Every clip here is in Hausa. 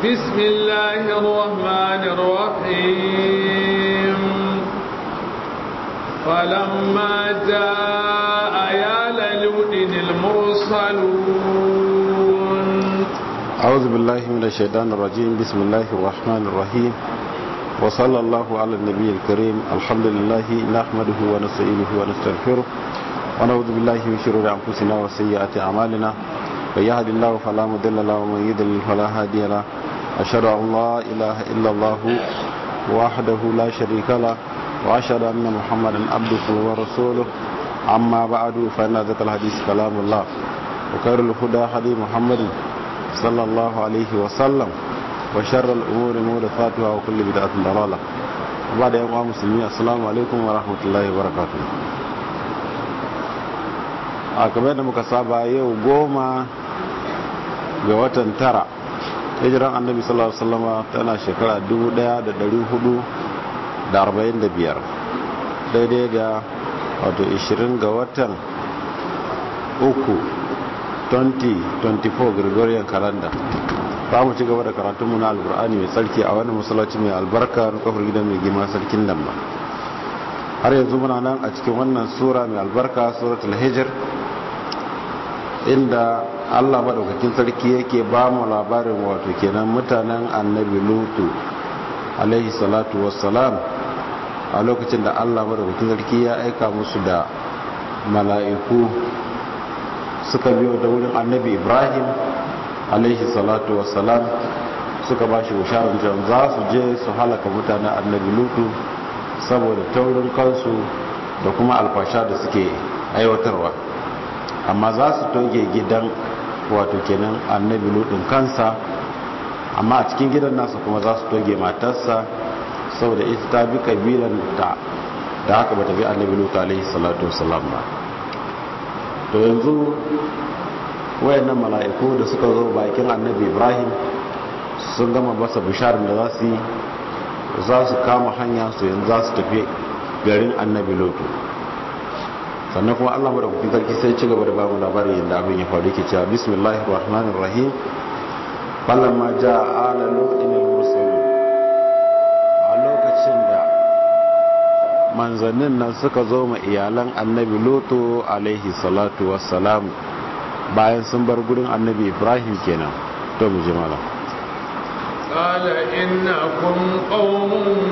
بسم الله الرحمن الرحيم فلما جاء آيال لوط المرسلون أعوذ بالله من الشيطان الرجيم بسم الله الرحمن الرحيم وصلى الله على النبي الكريم الحمد لله نحمده ونستعينه ونستغفره ونعوذ بالله من شرور أنفسنا وسيئات أعمالنا من يهد الله فلا مضل له ومن يضلل فلا هادي له أشهد أن لا إله إلا الله وحده لا شريك له وأشهد أن محمدا عبده ورسوله أما بعد فإن ذكر الحديث كلام الله وخير الهدى هدي محمد صلى الله عليه وسلم وشر الأمور محدثاتها وكل بدعة ضلالة وبعد يا مسلمين السلام عليكم ورحمة الله وبركاته a kamar da muka saba yau goma ga watan tara hijiran annabi sallallahu alaihi wasallama tana shekara 1445 daidai da wato 20 ga watan uku 2024 gregorian calendar za mu ci gaba da karatunmu na albur'ani mai tsarki a wani masallaci mai albarka na kofar gidan mai gima sarkin damma har yanzu muna nan a cikin wannan sura mai albarka suratul hijr inda allah maɗaukakin sarki yake ba mu labarin wato kenan mutanen annabi lutu alaihi salatu wassalam a lokacin da allah maɗaukakin sarki ya aika musu da mala'iku suka biyo da wurin annabi ibrahim alaihi salatu wassalam suka ba shi bisharar za su je su halaka mutanen annabi lutu saboda taurin kansu da kuma alfasha da suke aiwatarwa amma za su toge gidan wato kenan annabi ludin kansa amma a cikin gidan nasa kuma za su toge matarsa saboda ita ta bi kabilan ta da haka bata bi annabi lutu alaihi salatu wasalam ba to yanzu wayannan mala'iku da suka zo bakin annabi ibrahim sun gama masa bisharar da za su yi za su kama hanya su yanzu za su tafi garin annabi lutu sannan kuma Allah madaukakin sarki sai ci gaba da ba mu labarin yadda abin ya faru yake cewa bismillahir rahmanir rahim falamma jaa ala lutin al-mursalun a lokacin da manzannin nan suka zo ma iyalan annabi lutu alaihi salatu wassalam bayan sun bar gurin annabi ibrahim kenan to mu ji malam قال إنكم قوم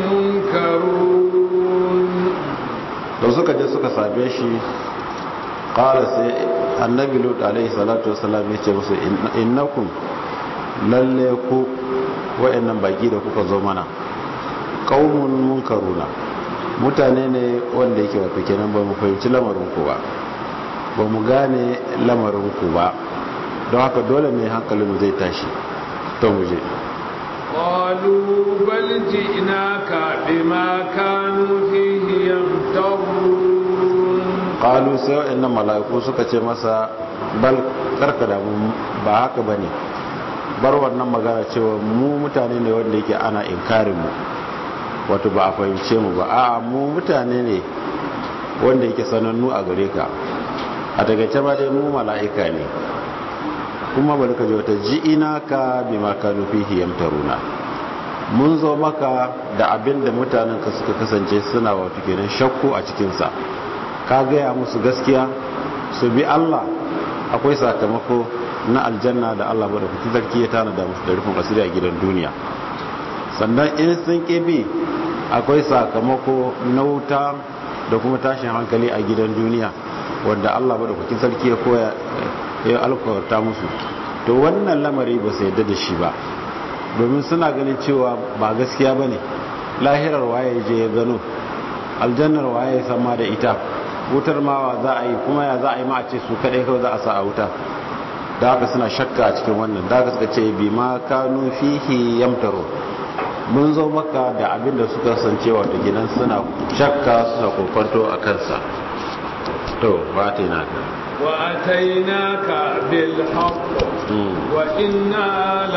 منكرون da suka je suka same shi ƙara sai annabi lut alaihi salatu wasalam ya ce musu innakum lalle ku wa'annan baki da kuka zo mana qaumun munkaruna mutane ne wanda yake wato kenan ba mu fahimci lamarin ku ba ba mu gane lamarin ku ba don haka dole ne hankalin mu zai tashi to mu je قالوا بل جئناك بما كانوا فيه يمترون قالوا sai wa'annan mala'iku suka ce masa bal karka da mu ba haka bane bar wannan magana cewa mu mutane ne wanda yake ana inkarin mu wato ba a fahimce mu ba a'a mu mutane ne wanda yake sanannu a gare ka a daga ba dai mu mala'ika ne kuma bari ka ji wata ji'ina ka bi makanu fihi yamtaruna mun zo maka da abin da mutanen ka suka kasance suna wato kenan shakku a cikinsa ka gaya musu gaskiya su bi Allah akwai sakamako na aljanna da Allah bada kuki zarki ya tana da musu da rufin asiri a gidan duniya sannan in sun bi akwai sakamako na wuta da kuma tashin hankali a gidan duniya wanda Allah bada kuki sarki ya koya ya alkawarta musu to wannan lamari ba su yadda da shi ba domin suna ganin cewa ba gaskiya ba ne lahirar waye je ya gano aljannar waye sama da ita wutar mawa za a yi kuma ya za a yi ma a ce su kaɗai kawai za a sa a wuta da haka suna shakka a cikin wannan da haka suka ce bi ma kanu fihi yamtaro mun zo maka da abin da suka san cewa da gidan suna shakka suna kokonto a kansa to ba ta yi naka وأتيناك بالحق وإنا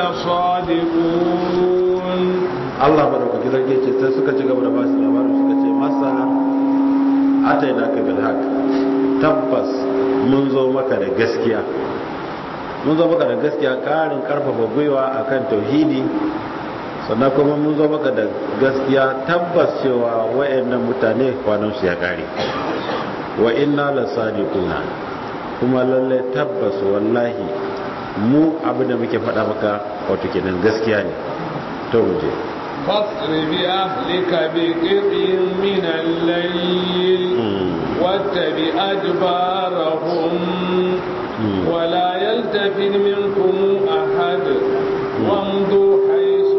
لصادقون Allah madaukaki zarge ce sai suka ci gaba da ba su labarin suka ce masa atainaka bil haq tabbas mun zo maka da gaskiya mun zo maka da gaskiya karin karfafa gwiwa akan tauhidi sannan kuma mun zo maka da gaskiya tabbas cewa wayannan mutane kwanan su ya kare wa inna lasadiquna kuma lalle tabbas wallahi mu abin da muke faɗa maka wato kenan gaskiya ne to muje فاصر بأهلك بقطع من الليل واتبع أدبارهم ولا يلتفت منكم أحد وامضوا حيث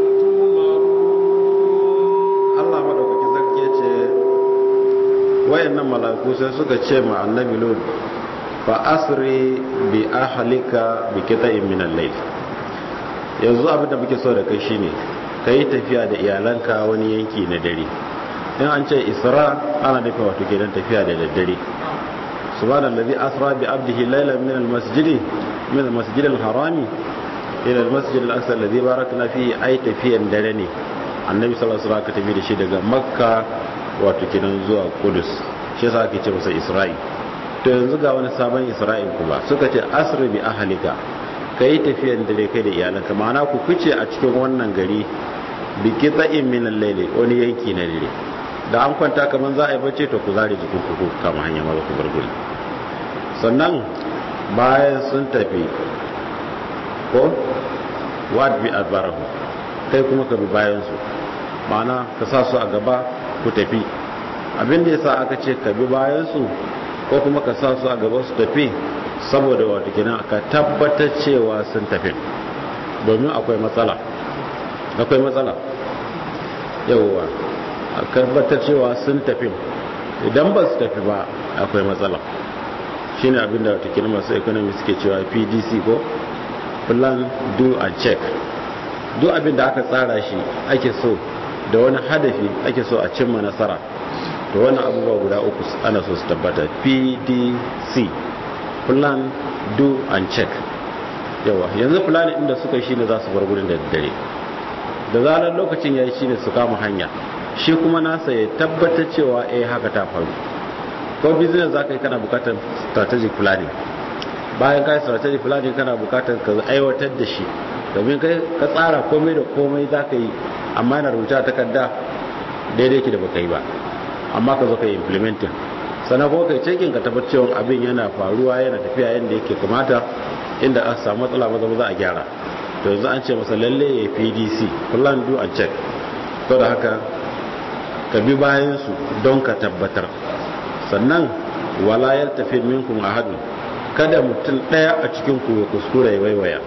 تؤمرون Allah madaukaki sarki ce wayannan mala'iku sai suka ce ma annabi lut fa asri bi ahlika bi qita'in min al-layl yanzu abin da muke so da kai shine kai tafiya da iyalanka wani yanki na dare in an ce isra ana nufin wato kenan tafiya da daddare subhanallazi asra bi abdihi laylan min al-masjidi min al-masjid al-harami ila al-masjid al-aqsa alladhi barakna fihi ay tafiyan dare ne annabi sallallahu alaihi wasallam ka tafi da shi daga makka wato kenan zuwa kudus shi yasa ake ce masa isra'i to yanzu ga wani sabon isra'il kuma suka ce asri bi ahlika kai tafiyan dare kai da iyalanka ma'ana ku fice a cikin wannan gari bi qita'in min al-layli wani yanki na dare da an kwanta kaman za a yi bacci to ku zare jikin ku kama hanya maza ku bar guri sannan bayan sun tafi ko wad bi adbarahu kai kuma ka bi bayan su ma'ana ka sa su a gaba ku tafi abin da yasa aka ce ka bi bayan su ko kuma ka sa su a gaba su tafi saboda wato kenan ka tabbatar cewa sun tafi domin akwai matsala akwai matsala yawwa a tabbatar cewa sun tafi idan ba su tafi ba akwai matsala shine abin da wato kenan masu economy suke cewa PDC ko plan do and check duk abin da aka tsara shi ake so da wani hadafi ake so a cimma nasara to wannan abubuwa guda uku ana so su tabbata pdc plan do and check yawa yanzu plan inda suka yi shine za su bar gurin da dare da zarar lokacin ya yi shine su kama hanya shi kuma nasa ya tabbatar cewa eh haka ta faru ko business za ka yi kana bukatar strategic planning bayan ka yi strategic planning kana bukatar ka aiwatar da shi domin kai ka tsara komai da komai za ka yi amma yana rubuta takarda daidai ki da baka yi ba amma ka zo ka yi implementing sannan kuma kai cikin ka tabbatar cewa abin yana faruwa yana tafiya yadda yake kamata inda aka samu matsala maza za a gyara to yanzu an ce masa lalle ya pdc plan do and check to da haka ka bi bayan su don ka tabbatar sannan wala yaltafi minkum ahadun kada mutum daya a cikin ku ya kuskura ya waiwaya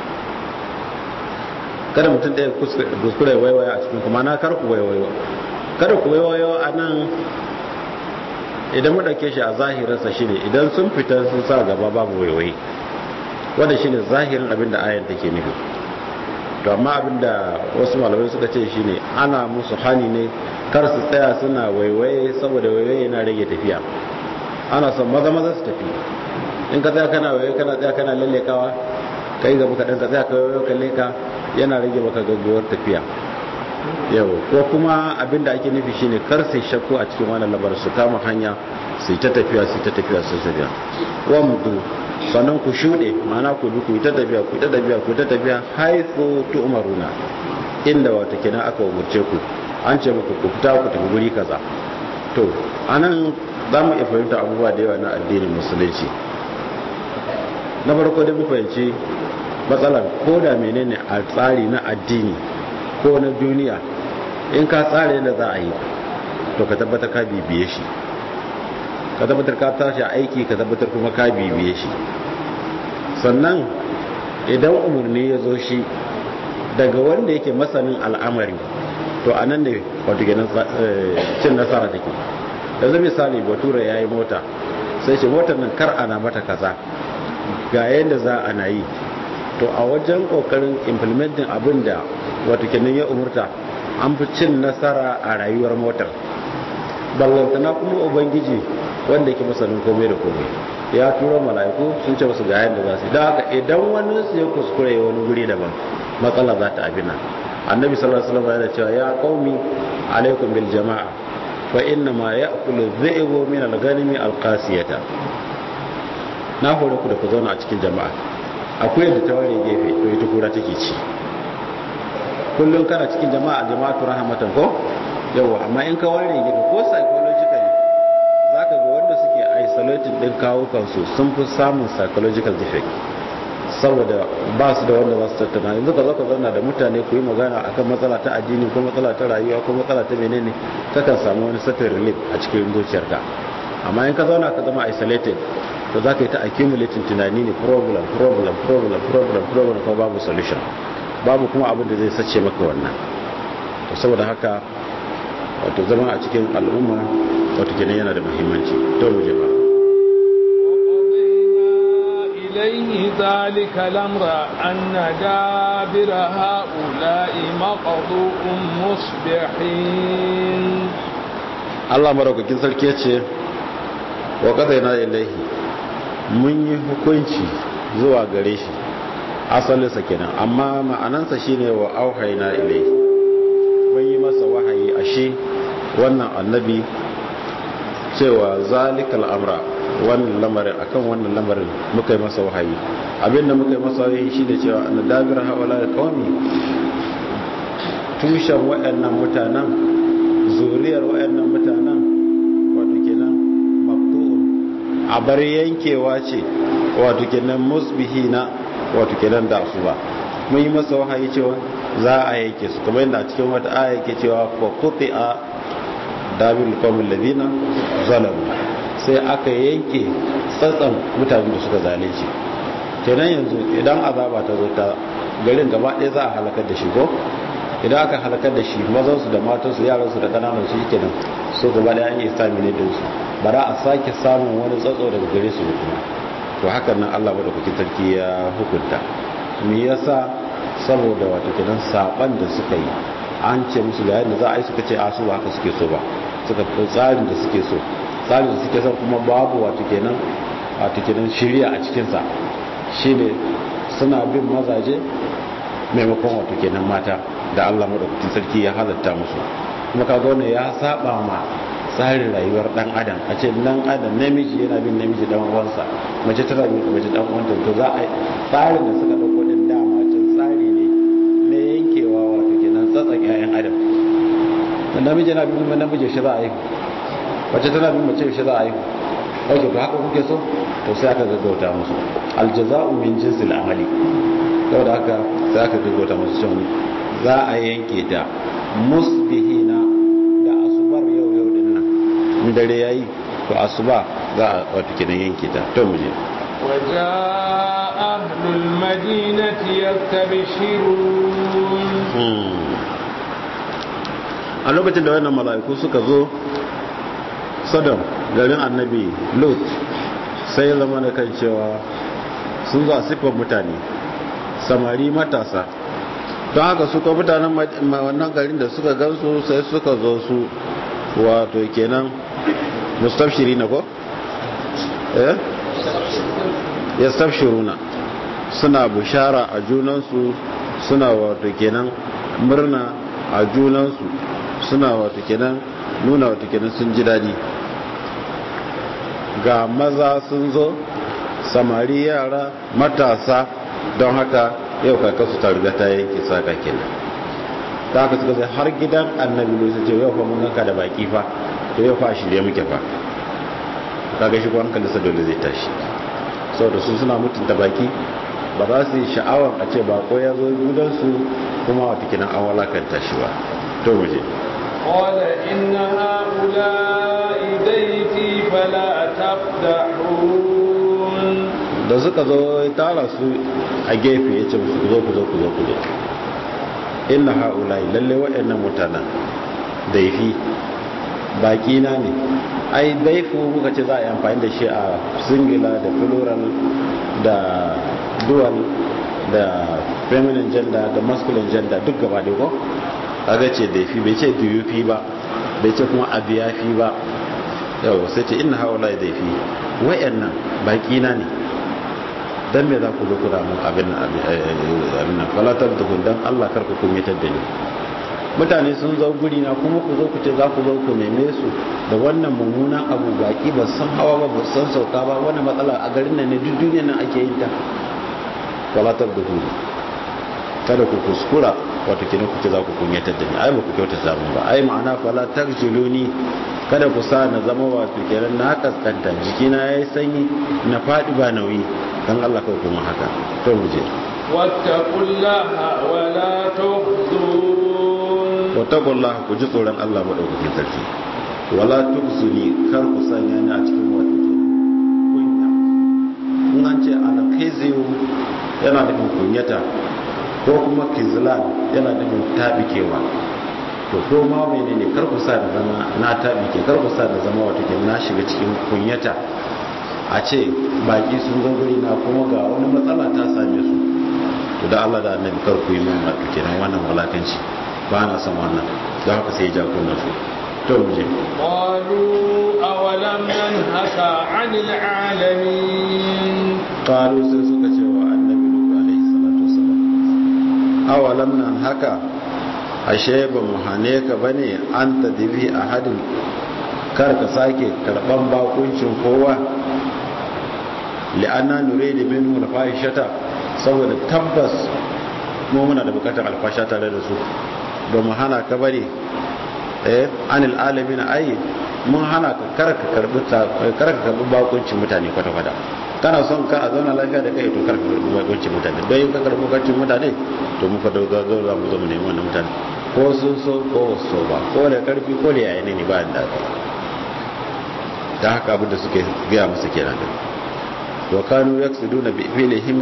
kada mutum ɗaya kuskure waiwaya a cikin kuma na kar ku waiwayo kada ku waiwayo a nan idan maɗauke shi a zahirinsa shi ne idan sun fita sun sa gaba babu waiwayi wanda shi ne zahirin abin da ayan take nufi to amma abin da wasu malamai suka ce shi ne ana musu hani ne kar su tsaya suna waiwaye saboda waiwaye yana rage tafiya ana son maza maza su tafi in ka tsaya kana waiwaye kana tsaya kana lallekawa kai gaba kaɗan ka tsaya ka waiwaye ka leka yana rage maka gaggawar tafiya yau ko kuma abinda ake nufi shine kar sai shakku a cikin wannan labar su kama hanya sai ta tafiya sai ta tafiya sai tafiya wamdu sannan ku shuɗe ma'ana ku bi ku ta tafiya ku ta tafiya ku ta tafiya haifu tu'maruna inda wata kenan aka umurce ku an ce muku ku fita ku tafi guri kaza to anan za mu iya fahimta abubuwa da yawa na addinin musulunci na farko da mu fahimci matsalar ko da menene a tsari na addini ko na duniya in ka tsara yadda za a yi to ka tabbatar ka bibiye shi ka tabbatar ka tashi aiki ka tabbatar kuma ka bibiye shi sannan idan umarni ya zo shi daga wanda yake masanin al'amari to a nan ne wato ganin cin nasara take yanzu misali bature ya yi mota sai ce motar nan kar ana mata kaza ga yadda za a na yi to a wajen kokarin implementing abin da wato kenan ya umurta an fi cin nasara a rayuwar motar ballantana kuma ubangiji wanda yake masanin komai da komai ya tura mala'iku sun ce musu ga yadda za su da haka idan wani su ya kuskure wani guri daban matsala za ta abina annabi sallallahu alaihi wasallam yana cewa ya qaumi alaikum bil jama'a fa inna ma ya'kulu dhi'bu min al-ghanimi al-qasiyata na hore ku da ku zauna a cikin jama'a akwai da ta ware gefe to ita kura take ci kullum kana cikin jama'a jama'atu rahmatan ko yawa amma in ka ware gefe ko psychologically zaka ga wanda suke isolated din kawo kansu sun fi samun psychological defect saboda ba su da wanda za su tattauna yanzu ka zo ka zauna da mutane ku yi magana akan matsala ta addini ko matsala ta rayuwa ko matsala ta menene kakan samu wani certain relief a cikin zuciyarka amma in ka zauna ka zama isolated to za ka yi ta accumulating tunani ne problem problem problem problem problem ko babu solution babu kuma abin da zai sace maka wannan to saboda haka wato zama a cikin al'umma wato kenan yana da muhimmanci to mu je ba إليه ذلك الأمر أن دابر هؤلاء مقضوء مصبحين Allah maraukakin sarki ya ce wa yana ilaihi mun yi hukunci zuwa gare shi asalinsa kenan amma ma'anansa shine wa auhaina ilaihi mun yi masa wahayi a shi wannan annabi cewa zalikal amra wannan lamarin akan wannan lamarin muka yi masa wahayi abinda muka yi masa wahayi shine cewa annadabir hawala da qaumi tushen waɗannan mutanen zuriyar waɗannan mutanen wato kenan maqtu'un a bar yankewa ce wato kenan musbihina wato kenan da su ba mun yi masa wahayi cewa za a yanke su kamar yadda a cikin wata aya yake cewa fa quti'a dabil qawmil ladina zalamu sai aka yanke tsatsan mutanen da suka zalunci kenan yanzu idan azaba ta zo ta garin gaba ɗaya za a halakar da shi ko idan aka halakar da shi mazansu da matansu yaransu da ƙananan su yake nan so gaba ɗaya an yi sami ne da su ba za a sake samun wani tsatso daga gare su da kuma to hakan nan allah maɗaukakin sarki ya hukunta me yasa saboda wato kenan saban da suka yi an ce musu ga yadda za a yi suka ce a su ba haka suke so ba suka fi tsarin da suke so tsarin da suke son kuma babu wato kenan wato kenan shirya a cikinsa shine suna bin mazaje maimakon wato kenan mata da Allah madaukakin sarki ya halatta musu kuma kaga wannan ya saba ma tsarin rayuwar dan adam a ce dan adam namiji yana bin namiji dan uwansa mace tana bin mace dan uwanta to za a tsarin da suka dauko din dama can tsari ne na yankewa wato kenan tsatsan ƴaƴan adam dan namiji yana bin namiji shi za a yi mace tana bin mace shi za a yi wato to haka kuke so to sai aka gaggauta musu aljaza'u min jinsil amali saboda haka sai aka gaggauta musu cewa za a yanke ta musbihina da asubar yau yau din nan in dare yayi to asuba za a wato kidan yanke ta to mu je وجاء أهل المدينة يستبشرون a lokacin da wannan mala'iku suka zo sadam garin annabi lot sai ya zama da kan cewa sun zo a siffar mutane samari matasa don haka suka mutanen wannan garin da suka gansu sai suka zo su wato kenan mustafshiri na ko? eh? ya stafshiruna suna bushara a junansu suna wato kenan murna a junansu suna wato kenan nuna wato kenan sun ji daɗi ga maza sun zo samari yara matasa don haka yau kakasu ta riga ta yanke saka kenan ta haka suka sai har gidan annabi ne su ce yau fa mun ganka da baki fa to yau fa a shirye muke fa kaga shi ko hankali sa dole zai tashi saboda su suna mutunta baki ba za su yi sha'awar a ce bako ya zo gidansu kuma wata kinan an walakanta shi ba to mu je قال إن هؤلاء بيتي فلا تفتحون da suka zo ya tara su a gefe ya ce musu ku zo ku zo ku zo ku zo inna ha'ulai lalle waɗannan mutanen daifi baki na ne ai daifu muka ce za a yi amfani da shi a singular da plural da dual da feminine gender da masculine gender duk gaba da ko kaga ce daifi bai ce duyufi ba bai ce kuma abiyafi ba yau sai ce inna ha'ulai daifi waɗannan baki na ne dan me za ku zo kuna mun abin abin nan falatar da dan Allah kar ku kunyatar da ni mutane sun zo guri na kuma ku zo ku ce za ku zo ku neme su da wannan mummunan abu baki ba san hawa ba ba san sauka ba wannan matsala a garin nan ne duk duniyar nan ake yin ta wala tabduhu kada ku kuskura wato kina ku ce za ku kunyatar da ni ai ba ku kyauta samu ba ai ma'ana fala tarjuluni kada ku sa na zama wato kenan na kaskanta jikina yayi sanyi na fadi ba nauyi dan Allah kawai kuma haka to mu je wattaqullaha wala tukhzun wattaqullaha ku ji tsoron Allah madaukakin sarki wala tukhzuni kar ku sanya ni a cikin wato kenan kunya in an ce alkhizu yana nufin kunyata ko kuma kizlan yana nufin tabikewa to ko ma menene kar ku sa da zama na tabike kar ku sa da zama wato kenan na shiga cikin kunyata a ce baki sun zo guri na kuma ga wani matsala ta same su to da Allah da annabi kar ku yi min wato kenan wannan walakanci ba na son wannan don haka sai ya ja kunna su to mu je qalu awalam nanhaka 'anil 'alamin qalu sai suka ce wa annabi lutu alaihi salatu wasalam awalam nan haka ashe ba mu hane ka bane an tadibi ahadin kar ka sake karban bakuncin kowa li'anna nuridu minhu al-fahishata saboda tabbas mu muna da bukatar alfasha tare da su ba mu hana ka bane eh anil alamin ai mun hana ka karka karbi karka karbi bakuncin mutane kwata kwata kana son ka a zauna lafiya da kai to karka karbi bakuncin mutane don yin ka karbi bakuncin mutane to muka dauka zo za mu zo mu nemi wannan mutane ko sun so ko so ba ko da karfi ko da yayin ne ba da da haka abin da suke gaya masa kenan da wa kanu yaksuduna bi filihim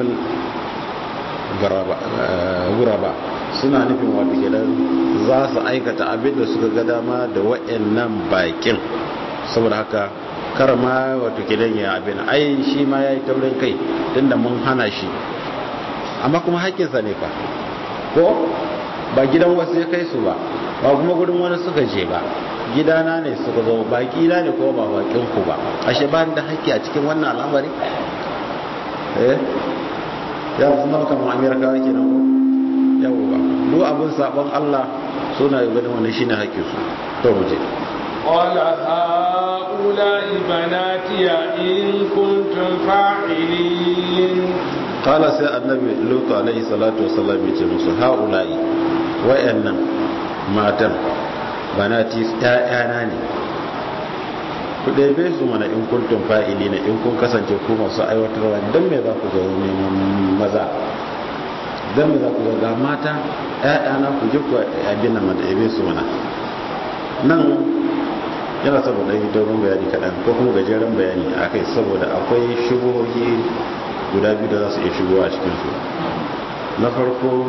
guraba suna nufin wata gidan za su aikata abin da suka ga dama da wa'annan bakin saboda haka kar ma wata gidan ya abin ai shi ma ya yi taurin kai tunda mun hana shi amma kuma haƙƙinsa ne fa ko ba gidan wasu ya kai su ba ba kuma gudun wani suka je ba gidana ne suka zo baki na ne ko ba bakin ku ba ashe ba da haƙƙi a cikin wannan al'amari eh ya fi zama kamar amerika ke nan ko yawo ba duk abin sabon allah suna yi ganin wani shine haƙƙi su to mu je قال هؤلاء بناتي إن كنتم فاعلين قال سي النبي لوط عليه الصلاة والسلام يتي musu هؤلاء wayannan matan banati ƴaƴana ne ku ɗebe su mana in kuntum fa'ili ne in kun kasance ku masu aiwatarwa don me za ku zo neman maza don me za ku zo ga mata ƴaƴana ku ji ku abin nan da ɗebe su mana nan yana saboda yi dogon bayani kaɗan ko kuma gajeren bayani a kai saboda akwai shubuhohi guda biyu da za su iya shigowa a cikinsu na farko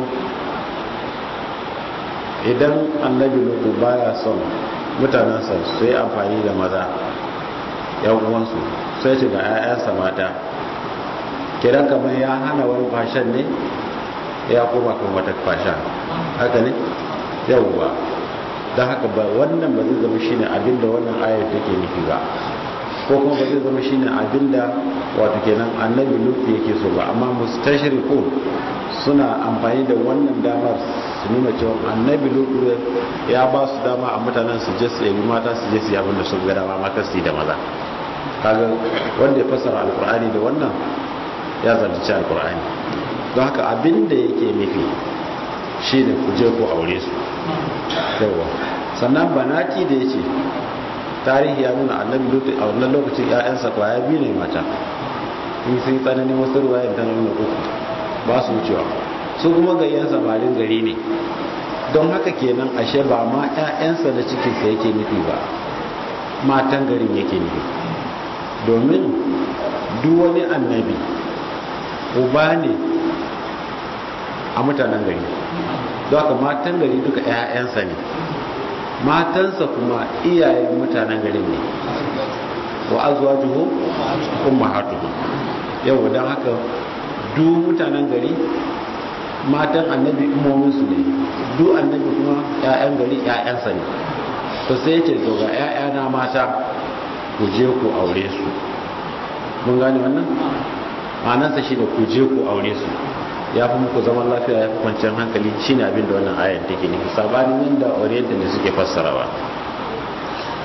idan annabi lutu baya son mutanensa su yi amfani da maza yan uwansu sai ce ga 'ya'yansa mata kiran kamar ya hana wani fashen ne ya koma kan wata fasha haka ne yawwa don haka ba wannan ba zai zama shine abinda wannan ayar take nufi ba ko kuma ba zai zama shine abinda wato kenan annabi lutu yake so ba amma mustashriqun suna amfani da wannan damar su nuna cewa annabi lutu ya ba su dama a mutanen su je su yabi mata su je su yabin da su ga dama mata su yi da maza kaga wanda ya fassara alkur'ani da wannan ya zalunci alkur'ani don haka abin da yake nufi shine ku je ku aure su yawa sannan banati da yace tarihi ya nuna annabi lutu a wannan lokacin ƴaƴansa kwaya biyu ne mata in sun yi tsananin wasu ruwayan ta nuna uku ba su wucewa su kuma gayyan samarin gari ne don haka kenan ashe ba ma 'ya'yansa da cikinsa yake nufi ba matan garin yake nufi domin duk wani annabi uba ne a mutanen gari don haka matan gari duka 'ya'yansa ne matansa kuma iyayen mutanen garin ne wa azwajuhum ummahatuhum yau don haka duk mutanen gari matan annabi imominsu ne duk annabi kuma 'ya'yan gari 'ya'yansa ne to sai ce to ga 'ya'yana mata ku je ku aure su mun gane wannan ma'anarsa shi da ku je ku aure su ya fi muku zaman lafiya ya fi kwanciyar hankali shi ne abin da wannan ayar take nufi sabanin yadda oriental da suke fassarawa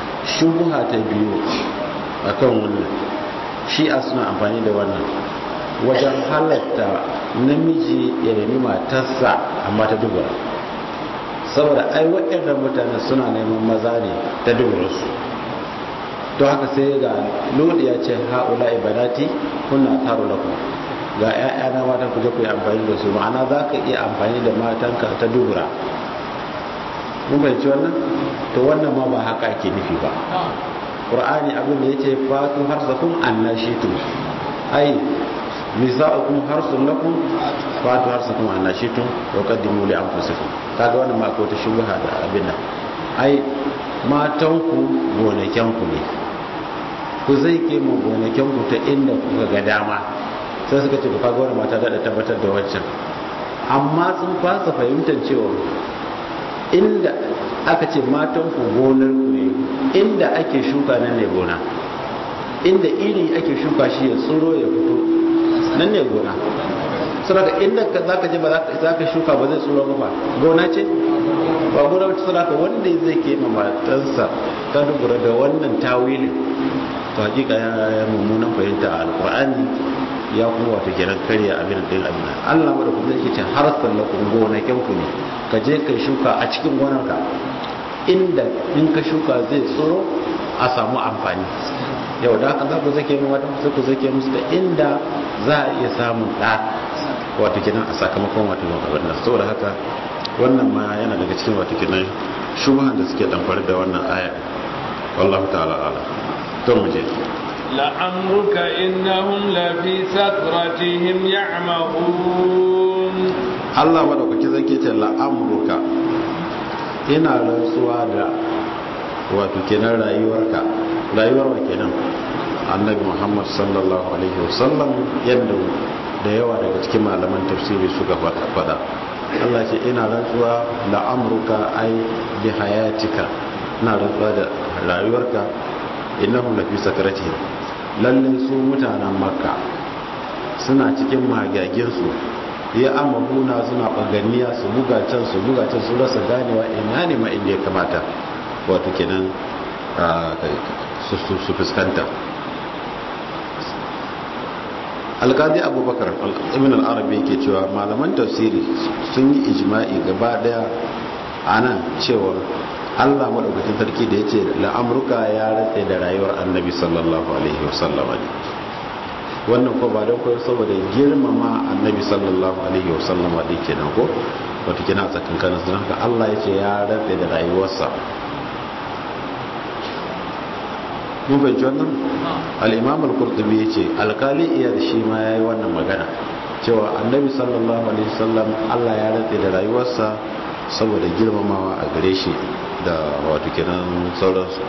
shubuha ta biyu akan wannan shi'a suna amfani da wannan wajen halatta namiji ya nemi matarsa amma ta dubura saboda ai waɗannan mutane suna neman maza ne ta duburarsu don haka sai ga lodi ya ce haula ibanati kuna taro lakum ga 'ya'yana matan ku je ku yi amfani da su ma'ana za ka iya amfani da matanka ta dubura mun bai ci wannan to wannan ma ba haka ake nufi ba qur'ani abin da yace fatu harsakum annashitum ai nisa'ukum harsun lakum fatu harsakum annashitum wa qaddimu li anfusikum kaga wannan ma akwai ta shubha da abin nan ai matanku gonakenku ne ku zai ke mu gonakenku ta inda kuka ga dama sai suka ce ku kaga wani mata da tabbatar da waccan amma sun fasa fahimtar cewa inda aka ce matanku gonar ku ne inda ake shuka nan ne gona inda iri ake shuka shi ya tsoro ya fito nan ne gona saboda inda za ka je ba za ka shuka ba zai tsoro ba gona ce ba gona wacce saboda wanda zai ke ma matansa ta dubura da wannan tawilin to hakika ya mummunan fahimta a alkur'ani ya kuma wata kenan karya abin din abin Allah ma da kuma yake ce har sallakum gonakin ku ne ka je kai shuka a cikin gonarka inda in ka shuka zai tsoro a samu amfani yau da haka za ku zake mu wata sai ku zake musu da inda za a iya samun ɗa wato kenan a sakamakon wato abin nan saboda haka wannan ma yana daga cikin wato kenan shubuhan da suke damfar da wannan aya wallahu ta'ala ala to mu je لعمرك إنهم لفي سكرتهم يعمهون Allah madaukaki zai ce la'amruka ina rantsuwa da wato kenan rayuwarka rayuwar wa kenan annabi Muhammad sallallahu alaihi wasallam yadda da yawa daga cikin malaman tafsiri suka faɗa Allah ce ina rantsuwa la'amruka ai bi hayatika ina rantsuwa da rayuwarka innahum lafi sakaratihim lalle su mutanen makka suna cikin magaginsu ya amabuna suna baganiya su buga can su buga can su rasa ganewa ina ne ma inda ya kamata wato kenan su fuskanta alkadi abubakar ibn al-arabi yake cewa malaman tafsiri sun yi ijma'i gaba daya a nan cewa allah maɗaukacin sarki da ya ce la'amurka ya ratse da rayuwar annabi sallallahu alaihi wasallama ne wannan ko ba don koyo saboda girmama annabi sallallahu alaihi wasallama da ke nan ko wata kina tsakankanin sun haka allah ya ce ya ratse da rayuwarsa mun fahimci wannan al'imam al-kurtubi ya ce alkali iya da shi ma ya yi wannan magana cewa annabi sallallahu alaihi wasallam allah ya ratse da rayuwarsa saboda girmamawa a gare shi da wato kenan sauransu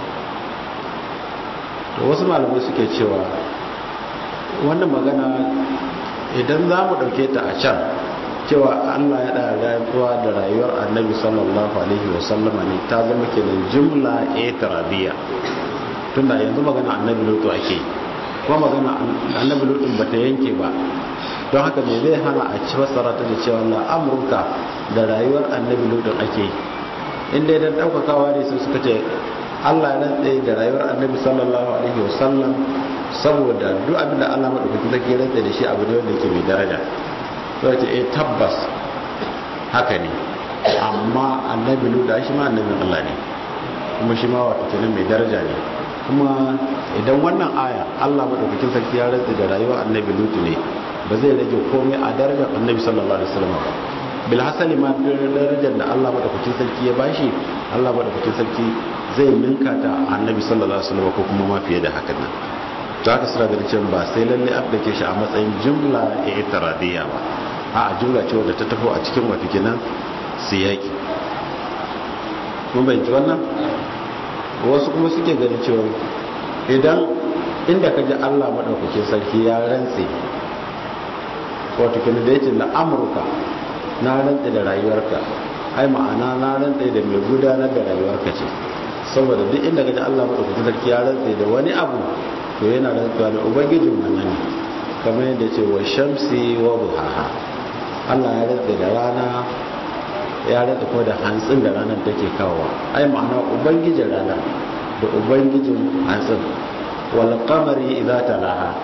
da wasu malamai suke cewa wannan magana idan za mu ɗauke ta a can cewa allah ya ɗaya rayuwa da rayuwar annabi sallallahu alaihi wasallama ne ta zama kenan jumla etarabiya tunda yanzu magana annabi lutu ake kuma magana annabi lutun ba ta yanke ba don haka me zai hana a ci fassara ta da cewa la amurka da rayuwar annabi lutun ake inda idan daukakawa ne sai suka ce Allah ya rantsa da rayuwar annabi sallallahu alaihi wasallam saboda duk abin da Allah madaukakin sarki ya rantsa da shi abu ne wanda yake mai daraja sai ce eh tabbas haka ne amma annabi lutun shi ma annabin Allah ne kuma shi ma wato kenan mai daraja ne kuma idan wannan aya Allah madaukakin sarki ya rantsa da rayuwar annabi lutu ne ba zai rage komai a darajar annabi sallallahu alaihi wasallam ba bil hasali ma darajar da Allah madaukakin sarki ya bashi Allah madaukakin sarki zai ninka ta annabi sallallahu alaihi wasallam ko kuma ma fiye da hakan nan to haka suna ganin cewa ba sai lalle an dake shi a matsayin jumla i'tiradiyya ba a jumla ce wadda ta tafi a cikin wata kenan siyaki mun bayyana wannan wasu kuma suke ganin cewa idan inda ka ji allah maɗaukakin sarki ya rantse wato kini da yake na amurka na rantse da rayuwarka ai ma'ana na rantse da mai gudanar da rayuwarka ce saboda duk inda ka ji allah maɗaukakin sarki ya rantse da wani abu to yana rantsuwa da ubangijin wannan ne kamar yadda ce wa shamsi wa buhaha allah ya rantse da rana ya rada kuma da hantsin da ranar take kawowa ai ma'ana ubangijin rana da ubangijin hantsin wal qamari idza talaha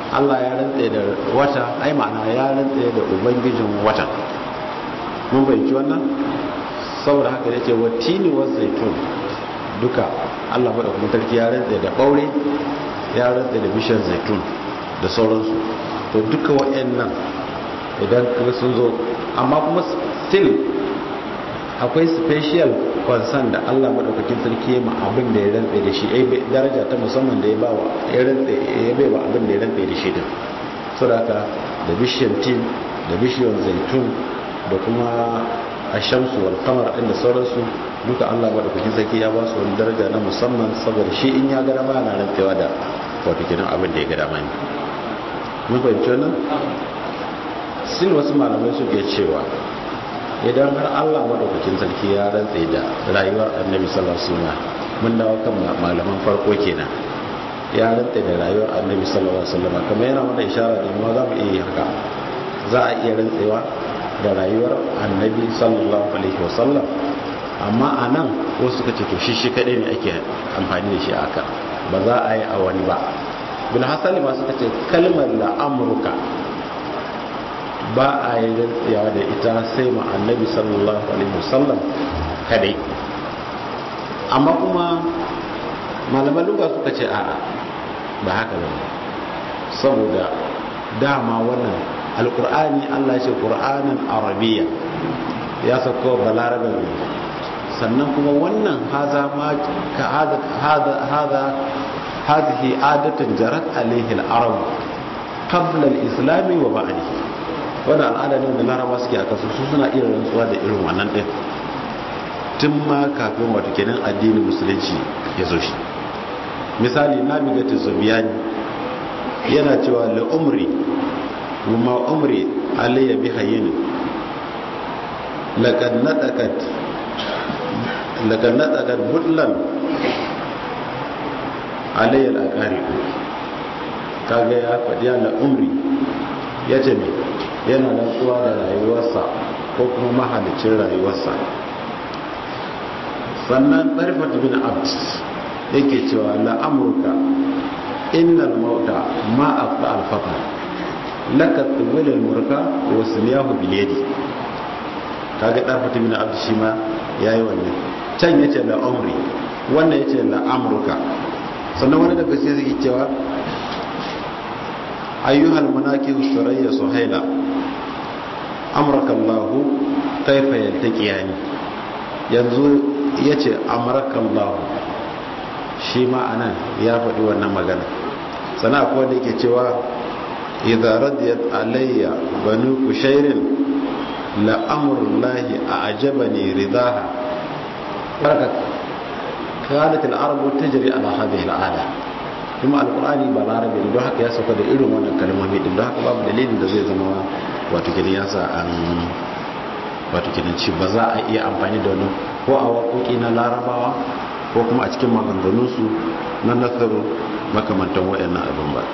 Allah ya rantse da wata ai ma'ana ya rantse da ubangijin watan mun bayyana wannan saboda haka yace watini wa zaitun duka Allah madaukakin sarki ya rantse da ɓaure ya rantse da bishiyar zaitun da sauransu to duka waɗannan idan kuma sun zo amma kuma still akwai special concern da Allah madaukakin sarki ya ma abin da ya rantse da shi ai daraja ta musamman da ya ba wa ya rantse ya bai wa abin da ya rantse da shi din saboda da bishiyar tin da bishiyar zaitun da kuma ashamsu wal qamar din da sauransu duka Allah madaukakin sarki ya ba su wani daraja na musamman saboda shi in ya ga dama yana rantsewa da wato kenan abin da ya ga dama ne mun fahimci wannan sin wasu malamai suke cewa idan har Allah madaukakin sarki ya rantse da rayuwar annabi sallallahu alaihi wasallam mun dawo kan malaman farko kenan ya rantse da rayuwar annabi sallallahu alaihi wasallam kamar yana mana isharar da mu za mu iya haka za a iya rantsewa da rayuwar annabi sallallahu alaihi wasallam amma a nan wasu suka ce to shi shi kadai ne ake amfani da shi a haka ba za a yi a wani ba bin hasali ma suka ce kalmar la amurka ba a yi rantsewa da ita sai ma annabi sallallahu alaihi wasallam kadai amma kuma malaman luga suka ce a'a ba haka ba saboda dama wannan alkur'ani allah ce kur'anin arabiya ya sauko balarabe ne sannan kuma wannan haza ma ka hada hada hadhihi adatan jarat alaihi al-arab qabla al-islam wa ba'di wannan al'ada ne da laraba suke aka su suna iya rantsuwa da irin wannan din tun ma kafin wato kenan addinin musulunci ya zo shi misali nabigatu zubiyani yana cewa la umri وما أمري علي بحيين لقد نطقت لقد نطقت بدلا علي الأقارب kaga ya faɗi yana umri ya ce mai yana rantsuwa da rayuwarsa ko kuma mahalicin rayuwarsa sannan ɗarfat bin abd yake cewa la'amurka innal mauta ma afta alfaqar laka tuwilil murka wa sunyahu bil yadi kaga dan fata min abdu shi ma yayi wannan can yace la umri wannan yace la amruka sannan wani daga sai yake cewa ayyuhal munakihu surayya suhaila amraka Allah kaifa yaltaqiyani yanzu yace amraka Allah shi ma anan ya faɗi wannan magana sana akwai wanda yake cewa idza radiyat alayya banu kushairin la amrullahi a'jabani ridaha baraka kanat al-arab tajri ala hadhihi al-ada kuma alqur'ani ba larabi don haka ya sauka da irin wannan kalmomi din don haka babu dalilin da zai zama wato kidan yasa an wato kidan ci ba za a iya amfani da wannan ko a waƙoƙi na larabawa ko kuma a cikin maganganunsu na nasaru makamantan waɗannan abin ba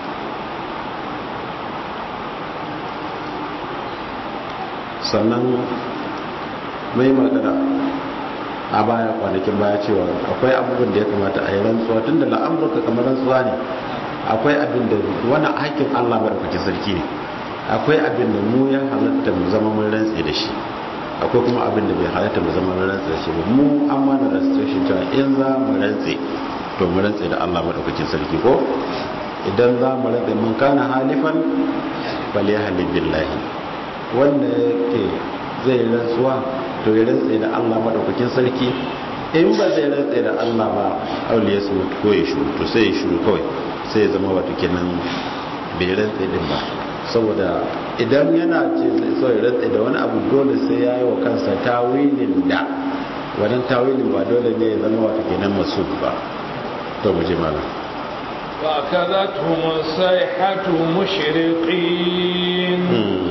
sannan mai magana a baya kwanakin baya cewa akwai abubuwan da ya kamata a yi rantsuwa tun da la'amurka kamar rantsuwa ne akwai abin da wani haƙƙin allah maɗaukakin sarki ne akwai abin da mu ya halatta mu zama mun rantse da shi akwai kuma abin da bai halatta mu zama mun rantse da shi ba mu an mana restriction cewa in za mu rantse to mu rantse da allah maɗaukakin sarki ko idan za mu rantse mun kana halifan bal ya halin billahi wanda yake zai rantsuwa to ya rantse da Allah madaukakin sarki in ba zai rantse da Allah ba auliya su mutu ko ya shuru to sai ya shuru kawai sai ya zama wato kenan bai rantse din ba saboda idan yana ce zai so ya rantse da wani abu dole sai ya yi wa kansa tawilin da wannan tawilin ba dole ne ya zama wato kenan masu ba to mu je malam فأخذتهم الصيحة مشرقين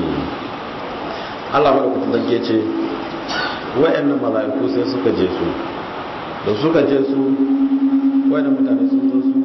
Allah madaukakin sarki ya ce wa'annan mala'iku sai suka je su da suka je su wa'annan mutane sun zo su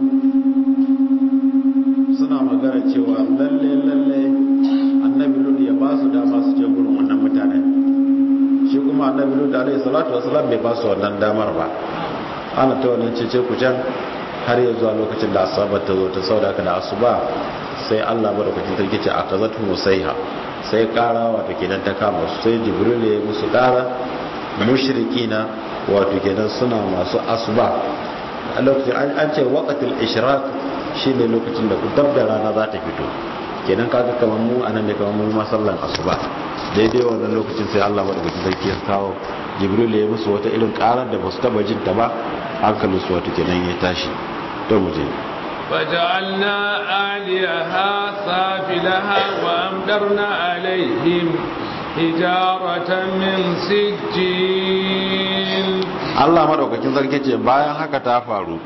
suna magana cewa lalle lalle annabi lut ya ba su dama su je gurin wannan mutane shi kuma annabi lut alaihi salatu wasalam bai ba su wannan damar ba ana ta wannan cece ku can har ya zuwa lokacin da asabar ta zo ta sauda ka da asuba sai Allah madaukakin sarki ce akazatu musaiha sai kara wato kenan ta kama su sai jibril ya musu kara mushrikina wato kenan suna masu asuba a lokacin an ce waqatul ishraq shine lokacin da dab da rana za ta fito kenan kaga kamar mu anan ne kamar mu masallan asuba daidai wannan lokacin sai Allah madaukakin sarki ya kawo jibril ya musu wata irin karar da basu taba jin ta ba hankalin su wato kenan ya tashi to mu je فجعلنا آليها سافلها وأمدرنا عليهم حجارة من سجين Allah madaukakin sarki ce bayan haka ta faru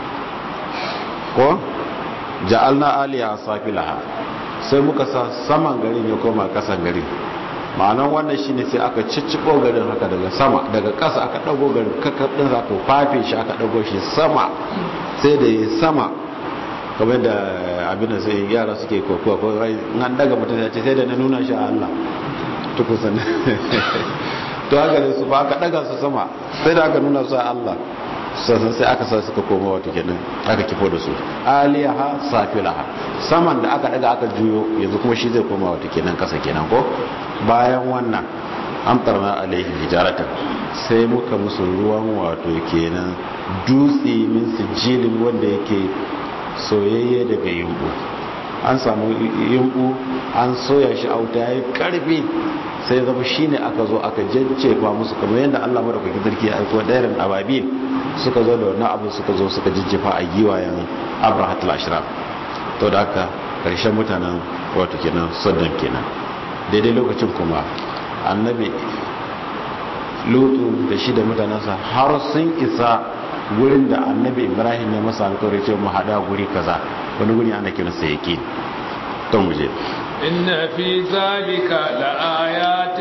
ko ja'alna aliya safilaha sai muka sa saman garin ya koma kasan garin ma'anan wannan shine sai aka cicciko garin haka daga sama daga kasa aka dago garin kakkab din aka fafe shi aka dago shi sama sai da ya sama kamar da abin da sai yara suke kokowa ko nan daga mutum ya ce sai da na nuna shi a Allah tukusan to haka ne su ba aka daga su sama sai da aka nuna su a Allah sassan sai aka sa suka koma wata kenan aka kifo da su aliyaha safilaha saman da aka daga aka juyo yanzu kuma shi zai koma wata kenan kasa kenan ko bayan wannan amtarna alaihi hijaratan sai muka musu ruwan wato kenan dutse min sijilin wanda yake soyayye daga yumbu an samu yumbu an soya shi a wuta yayi karfi sai zama shine aka zo aka jajjefa musu kamar yadda Allah madaukakin sarki ya aiko dairin ababil suka zo da wannan abu suka zo suka jajjefa a giwayen abrahatul ashraf to da haka karshen mutanen wato kenan saddam kenan daidai lokacin kuma annabi lutu da shi da mutanensa har sun isa wurin da annabi ibrahim ya masa alkawari ce mu hada guri kaza wani guri ana kiransa yake to mu je إن في ذلك لآيات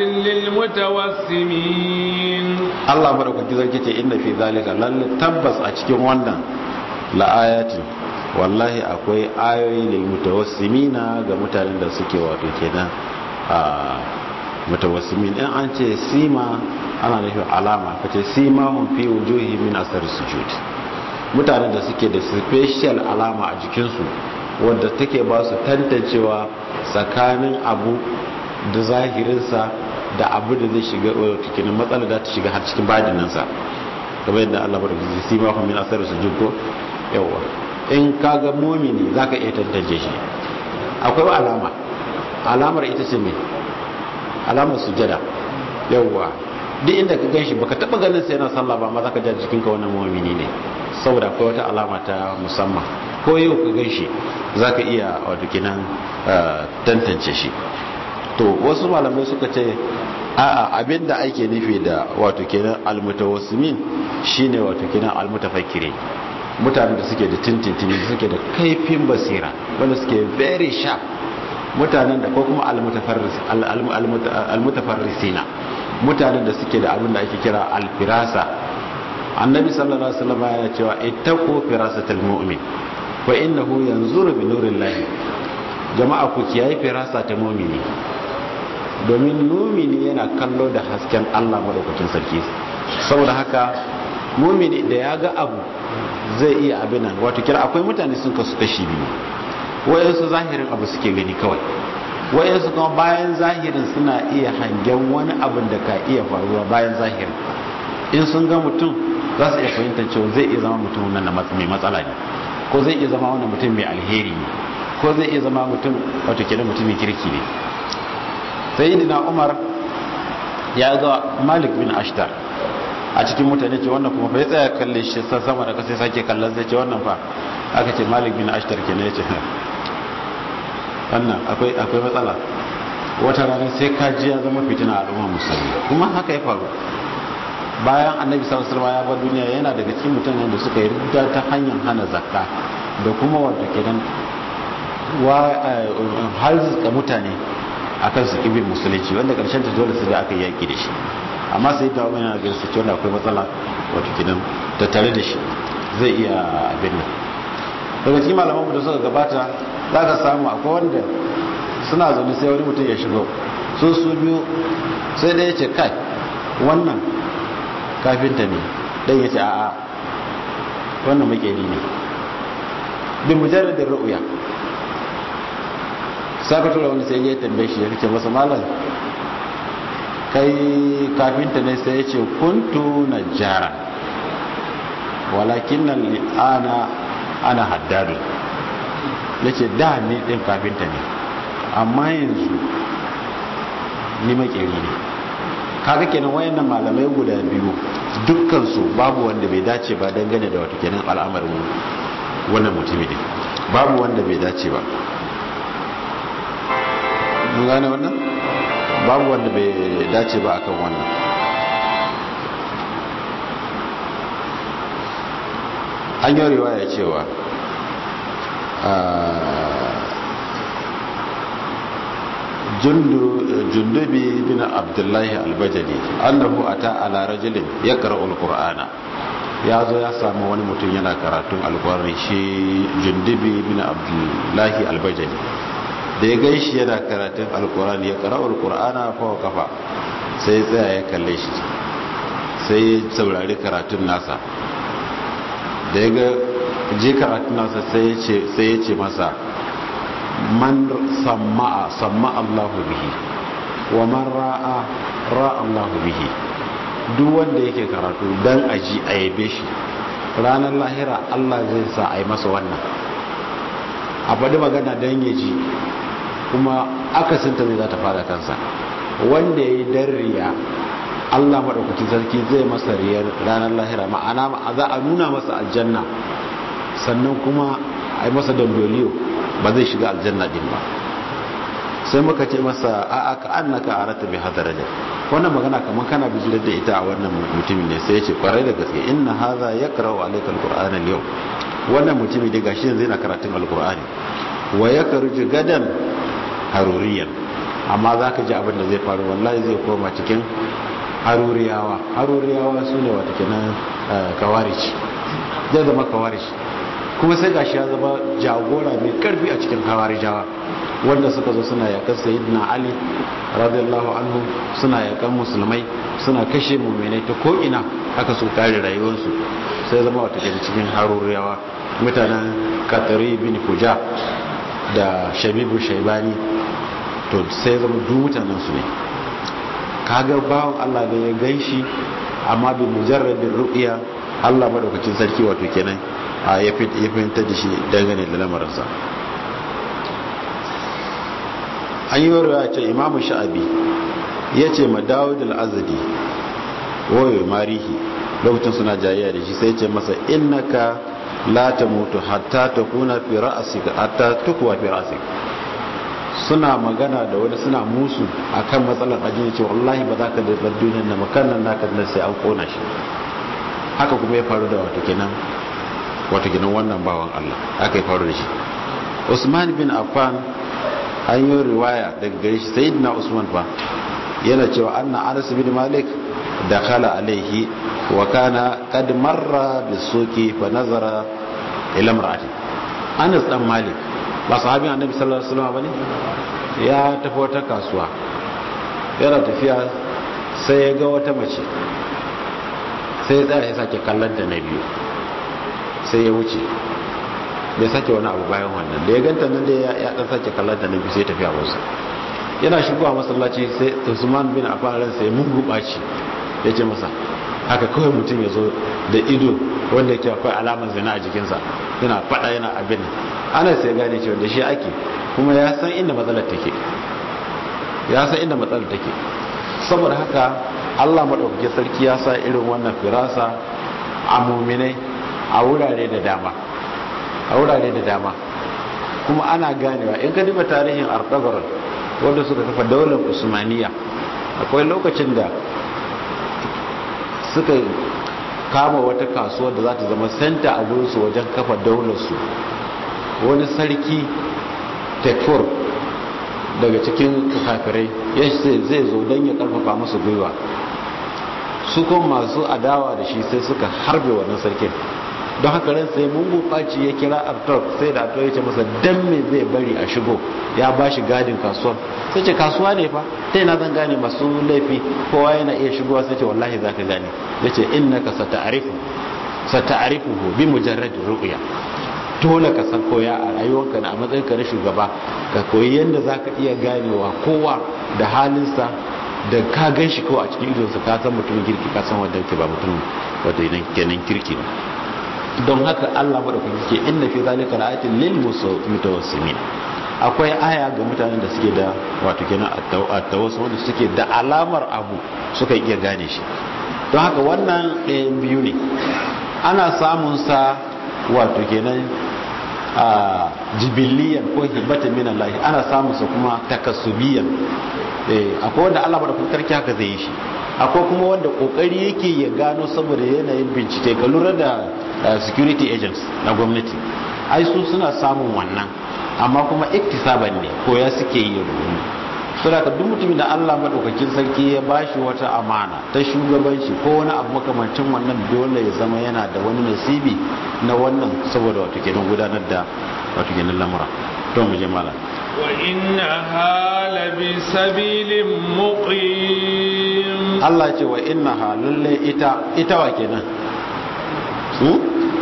للمتوسمين Allah madaukaki zarki ce inna fi zalika lalle tabbas a cikin wannan la'ayatin wallahi akwai ayoyi lil mutawassimina ga mutanen da suke wato kenan a mutawassimin in an ce sima ana nufin alama kace sima hum fi wujuhi min asar sujud mutanen da suke da special alama a jikinsu wadda take ba su tantancewa tsakanin abu da zahirinsa da abu da zai shiga cikin matsala da ta shiga har cikin badininsa kamar yadda Allah bar gizi si ma min asar sujud ko yawa in kaga mumini zaka iya tantance shi akwai alama alamar ita ce me alamar sujada yawa duk inda ka ganshi baka taba ganin sai yana sallah ba amma zaka ji jikin ka wannan mumini ne saboda akwai wata alama ta musamman ko yau ka ganshi zaka iya wato kinan tantance shi to wasu malamai suka ce a'a abinda ake nufi da wato kenan almutawassimin shine wato kenan almutafakkirin mutanen da suke da tintintini suke da kaifin basira wanda suke very sharp mutanen da ko kuma almutafarrisina mutanen da suke da abin da ake kira alfirasa annabi sallallahu alaihi wasallam ya cewa ittaqu firasatal mu'min fa innahu yanzuru bi nurillahi jama'a ku kiyaye firasa ta mu'mini domin mumini yana kallo da hasken Allah madaukakin sarki saboda haka mumini da ya ga abu zai iya abin nan wato kira akwai mutane sun kasu kashi biyu wayansu zahirin abu suke gani kawai wayansu kuma bayan zahirin suna iya hangen wani abin da ka iya faruwa bayan zahirin in sun ga mutum za su iya fahimtar cewa zai iya zama mutum nan mai matsala ne ko zai iya zama wani mutum mai alheri ne ko zai iya zama mutum wato kira mutumin kirki ne sayyidina umar ya ga malik bin ashtar a cikin mutane ce wannan kuma fa ya tsaya kalle shi sama da kasa sake kallon zai ce wannan fa aka ce malik bin ashtar ke ne ya ce wannan akwai akwai matsala wata rana sai kaji ya zama fitina a al'ummar musulmi kuma haka ya faru bayan annabi sallallahu alaihi ya bar duniya yana daga cikin mutanen da suka yi rida ta hanyar hana zakka da kuma wato kenan wa halzika mutane akan su kibin musulunci wanda karshen ta dole su da aka yaki da shi amma sai ta wani yana su cewa akwai matsala wato kidan ta tare da shi zai iya abin nan daga cikin malaman da suka gabata za ka samu akwai wanda suna zaune sai wani mutum ya shigo su su biyu sai ɗaya ce kai wannan kafinta ne ɗan ya ce a'a wannan makeri ne bin mujarradin ru'uya saka tura wani sai ya tambaye shi ya rike masa malam kai kafinta ne sai ya ce kuntu na jara walakin nan ana ana haddadu ya ce da ni ɗin kafinta ne amma yanzu ni makeri ne kaga kenan wayannan malamai guda biyu dukkansu babu wanda bai dace ba dangane da wata kenan al'amarin wannan mutumi ne babu wanda bai dace ba mun gane wannan babu wanda bai dace ba akan wannan an yi riwaya cewa jundubi bin abdullahi albajali annahu ata ala rajulin ya qara'ul qur'ana ya zo ya samu wani mutum yana karatun alqur'ani shi jundubi bin abdullahi albajali da ya gaishi yana karatun alqur'ani ya qara'ul qur'ana fa kafa sai tsaya ya kalle shi sai ya saurari karatun nasa da ya ga je karatun nasa sai ya ce masa man samma'a samma'a Allahu bihi wa man ra'a ra'a Allahu bihi duk wanda yake karatu dan aji a yabe shi ranar lahira Allah zai sa a yi masa wannan a faɗi magana don ya ji kuma akasinta zai za ta fara kansa wanda ya yi dan riya Allah maɗaukaki sarki zai masa riyar ranar lahira ma'ana za a nuna masa aljanna sannan kuma a yi masa dandoliyo ba zai shiga aljanna din ba sai muka ce masa a aka annaka arata bi hadaraja wannan magana kamar kana bijirar da ita a wannan mutumin ne sai ya ce kwarai da gaske inna hadha yaqra'u alayka alqur'ana al-yawm wannan mutumin da gashi yanzu yana karatun alqur'ani wa yakhruju gadan haruriyan amma zaka ji abin da zai faru wallahi zai koma cikin haruriyawa haruriyawa sune wata kenan kawarici zai zama kawarici kuma sai gashi ya zama jagora mai karfi a cikin hawarijawa wanda suka zo suna yakan sayyidina ali radiyallahu anhu suna yakan musulmai suna kashe mu'minai ta ko ina aka so kare rayuwarsu sai zama wata kenan cikin haruriyawa mutanen katari bin fuja da shabibu shaibani to sai zama duk mutanen su ne kaga bawon Allah da ya ganshi amma bi mujarradin ru'ya Allah madaukakin sarki wato kenan ya fahimta da shi dangane da lamarinsa an yi warwa ce imamu sha'abi ya ce ma dawud al-azadi wayo marihi lokacin suna jayayya da shi sai ce masa innaka la tamutu hatta takuna fi ra'sika hatta tukwa fi ra'sik suna magana da wani suna musu akan matsalar addini ce wallahi ba za ka da duniyar na makannan naka sai an kona shi haka kuma ya faru da wato kenan wato gidan wannan bawan Allah aka yi faru da shi Usman bin Affan an yi riwaya daga gare shi sayyidina Usman fa yana cewa anna Anas bin Malik dakhala alaihi wa kana qad marra bisuqi fa nazara ila imra'ati Anas dan Malik ba sahabin Annabi sallallahu alaihi wasallam bane ya tafi wata kasuwa yana tafiya sai ya ga wata mace sai ya tsaya ya sake kallon da na biyu sai ya wuce bai sake wani abu bayan wannan da ya ganta nan da ya dan sake kallon da na biyu sai ya tafi a wasu yana shigowa masallaci sai usman bin affan ran sai mun gubaci ya ce masa haka kawai mutum ya zo da ido wanda yake akwai alamar zina a jikinsa yana fada yana abin ana sai gane cewa da shi ake kuma ya san inda matsalar take ya san inda matsalar take saboda haka Allah maɗaukakin sarki ya sa irin wannan firasa a muminai a wurare da dama a wurare da dama kuma ana ganewa in ka duba tarihin artabar wanda suka kafa daular usmaniya akwai lokacin da suka kama wata kasuwar da za ta zama senta a gurinsu wajen kafa daularsu wani sarki tekfur daga cikin kafirai ya zai zo don ya karfafa masu gwiwa su kuma masu adawa da shi sai suka harbe wannan sarkin don haka ran sai mungu ɓaci ya kira artok sai da artok ya ce masa dan me zai bari a shigo ya ba shi gadin kasuwar sai ce kasuwa ne fa ta yana zan gane masu laifi kowa yana iya shigowa sai ce wallahi za ka gane ya ce innaka sata'arifu sata'arifuhu bi mujarrad ru'ya dole ka san koya a rayuwarka na a matsayin ka na shugaba ka koyi yadda za ka iya ganewa kowa da halinsa da ka gan shi kawai a cikin idonsa ka san mutumin kirki ka san wanda ke ba mutum wanda idan kenan kirki ne don haka Allah madaukaki ke inna fi zalika la'atin lil mutawassimin akwai aya ga mutanen da suke da wato kenan at-tawassul wanda suke da alamar abu suka iya gane shi don haka wannan ɗayan biyu ne ana samun sa wato kenan a jibiliyan ko hibbatan min Allah ana samun sa kuma takassubiyan eh akwai wanda Allah madaukakin sarki haka zai yi shi akwai kuma wanda kokari yake ya gano saboda yanayin bincike ka lura da security agents na gwamnati ai su suna samun wannan amma kuma iktisaban ne ko ya suke yi rubutu saboda ka duk mutumin da Allah madaukakin sarki ya bashi wata amana ta shugabanci ko wani abu makamancin wannan dole ya zama yana da wani nasibi na wannan saboda wato kenan gudanar da wato kenan lamura to mu je malam wa innaha labi sabilin muqim Allah ce wa innaha lalle ita ita wa kenan hmm?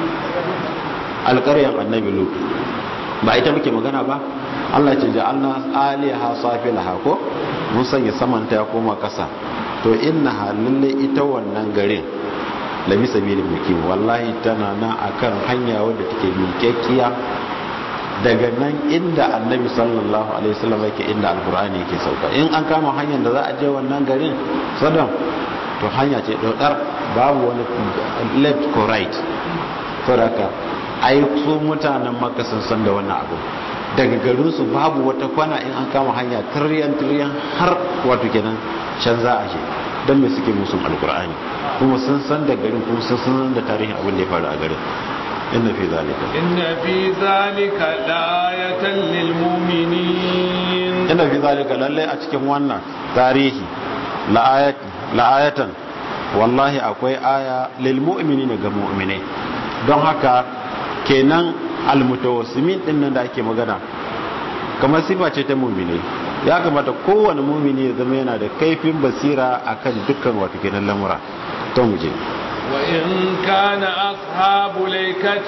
alƙaryar annabi lut ba ita muke magana ba Allah ce ja'alna aliha safilaha ko mun sanya samanta ya koma kasa to innaha lalle ita wannan garin labi sabilin mukim wallahi tana nan akan hanya wadda take miƙaƙƙiya daga nan inda annabi sallallahu alaihi wasallam yake inda alqur'ani yake sauka in an kama hanyar da za a je wannan garin sadam to hanya ce dodar babu wani left ko right saboda ai su mutanen makka sun san da wannan abu daga garin su babu wata kwana in an kama hanya tiryan tiryan har wato kenan can za a je don me suke musun alqur'ani kuma sun san da garin kuma sun san da tarihin abin da ya faru a garin inna fi zalika inna fi zalika la'ayatan lil mu'minin inna fi zalika lalle a cikin wannan tarihi la'ayatan wallahi akwai aya lil mu'minin ga mu'minai don haka kenan almutawassimin din nan da ake magana kamar sifa ce ta mu'minai ya kamata kowane mu'mini ya zama yana da kaifin basira akan dukkan wato kenan lamura to mu je وإن كان أصحاب ليكة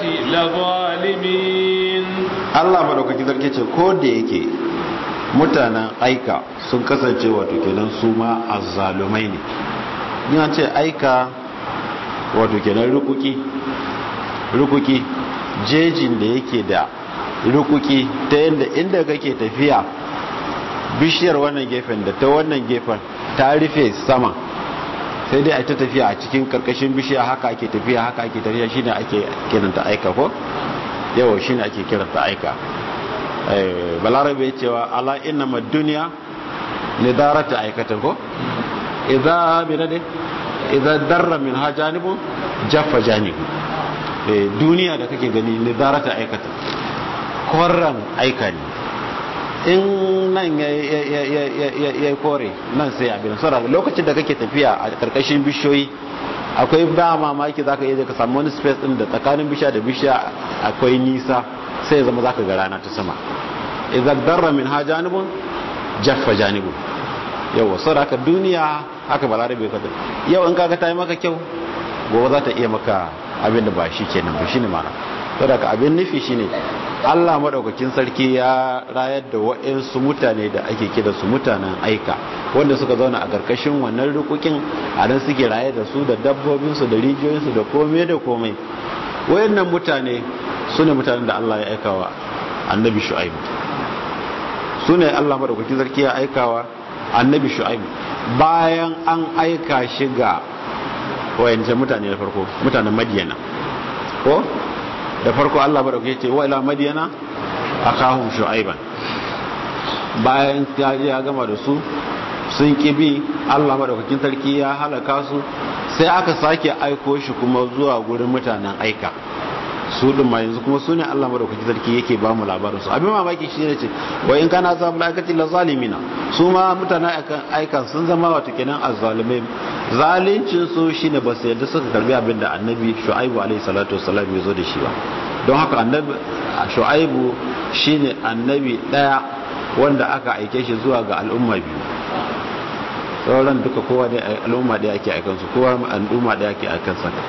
لظالمين Allah madaukaki zarke ce ko da yake mutanen aika sun kasance wato kenan su ma azzalumai ne ina ce aika wato kenan rukuki rukuki jejin da yake da rukuki ta yadda inda kake tafiya bishiyar wannan gefen da ta wannan gefen ta rufe sama sai dai a ta tafiya a cikin karkashin bishiya haka ake tafiya haka ake tafiya shine ake kiranta aika ko yawa shine ake kiranta aika balarabe ya cewa ala inna ma duniya ne darata aikatan ko idza binade idza darra min ha janibu jaffa janibu duniya da kake gani ne darata aikatan korran aika ne in nan ya kore nan sai abin saboda lokacin da kake tafiya a karkashin bishiyoyi akwai ba mamaki zaka iya ka samu wani space din da tsakanin bishiya da bishiya akwai nisa sai zama zaka ga rana ta sama idan darra min ha janibun jaffa janibun yawa saboda haka duniya haka balarabe ka yau in kaga ta yi maka kyau gobe za ta iya maka abin da ba shi kenan ba shine mana saboda haka abin nufi shine Allah madaukakin sarki ya rayar da waɗansu mutane da ake kira su mutanen aika wanda suka zauna a ƙarƙashin wannan rukukin a nan suke raye da su da dabbobinsu da rijiyoyinsu da komai da komai wayannan mutane su ne mutanen da Allah ya aikawa annabi shu'aibu su ne Allah madaukakin sarki ya aikawa annabi shu'aibu bayan an aika shi ga wayancan mutane na farko mutanen madiyana ko da farko Allah baraka ce wa ila madiyana akahum shu'aiban bayan ya gama da su sun kibi Allah madaukakin sarki ya halaka su sai aka sake aiko shi kuma zuwa gurin mutanen aika su din ma yanzu kuma sune Allah madaukakin sarki yake ba mu labarin su abin mamaki shi ne ce wa in kana zabul aikati la zalimina su ma mutanen aika sun zama wato kenan azzalimai zalincin su shine ba su yadda suka karbi abin da annabi shu'aibu alaihi salatu wassalam ya zo da shi ba don haka annabi shu'aibu shine annabi daya wanda aka aike shi zuwa ga al'umma biyu sauran duka kowa da al'umma da ake aikan su kowa al'umma da ake aikan sa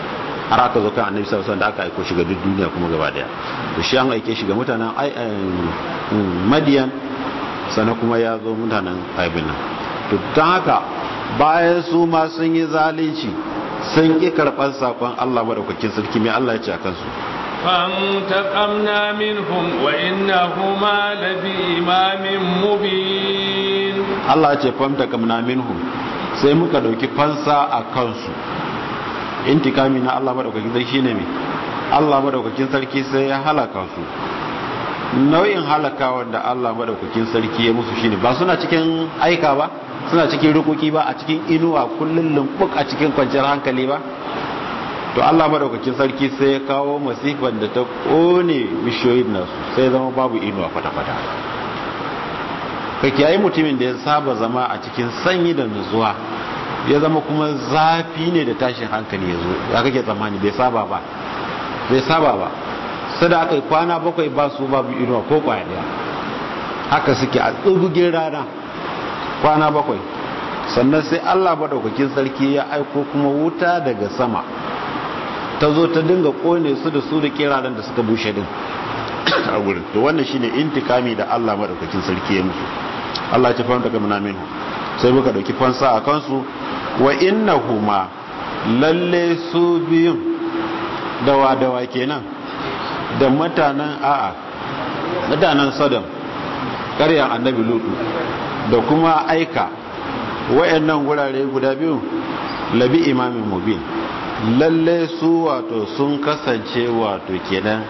har aka zo kan annabi sallallahu alaihi da aka aiko shi ga duk duniya kuma gaba daya to shi an aike shi ga mutanen madiyan sannan kuma ya zo mutanen aibin nan to don haka bayan su ma sun yi zalunci sun ƙi karɓar saƙon Allah maɗaukakin sarki mai Allah ya ce a kansu فانتقمنا منهم وإنهما لبإمام مبين Allah ce famtakamna minhum sai muka ɗauki fansa a kansu intikami na Allah maɗaukakin sarki shine mai Allah maɗaukakin sarki sai ya halaka su nau'in halaka wanda Allah maɗaukakin sarki ya musu shine ba suna cikin aika ba suna cikin rukuki ba a cikin inuwa kullum lumbuk a cikin kwanciyar hankali ba to Allah madaukakin sarki sai ya kawo masifan da ta kone bishiyoyin nasu sai zama babu inuwa kwata-kwata kake yayi mutumin da ya saba zama a cikin sanyi da nutsuwa ya zama kuma zafi ne da tashin hankali ya zo ya kake tsammani bai saba ba bai saba ba sai da aka yi kwana bakwai ba su babu inuwa ko kwaya daya haka suke a tsugugin rana kwana bakwai sannan sai Allah madaukakin sarki ya aiko kuma wuta daga sama ta zo ta dinga kone su da su da kiraren da suka bushe din a gurin to wannan shine intikami da Allah madaukakin sarki ya musu Allah ya fahimta kamar minhu sai muka dauki fansa a kansu wa innahuma lalle su biyun dawa dawa kenan da mutanen a'a mutanen Sodom ƙaryan annabi Lutu da kuma aika wayannan gurare guda biyu labi imamin mubin lalle su wato sun kasance wato kenan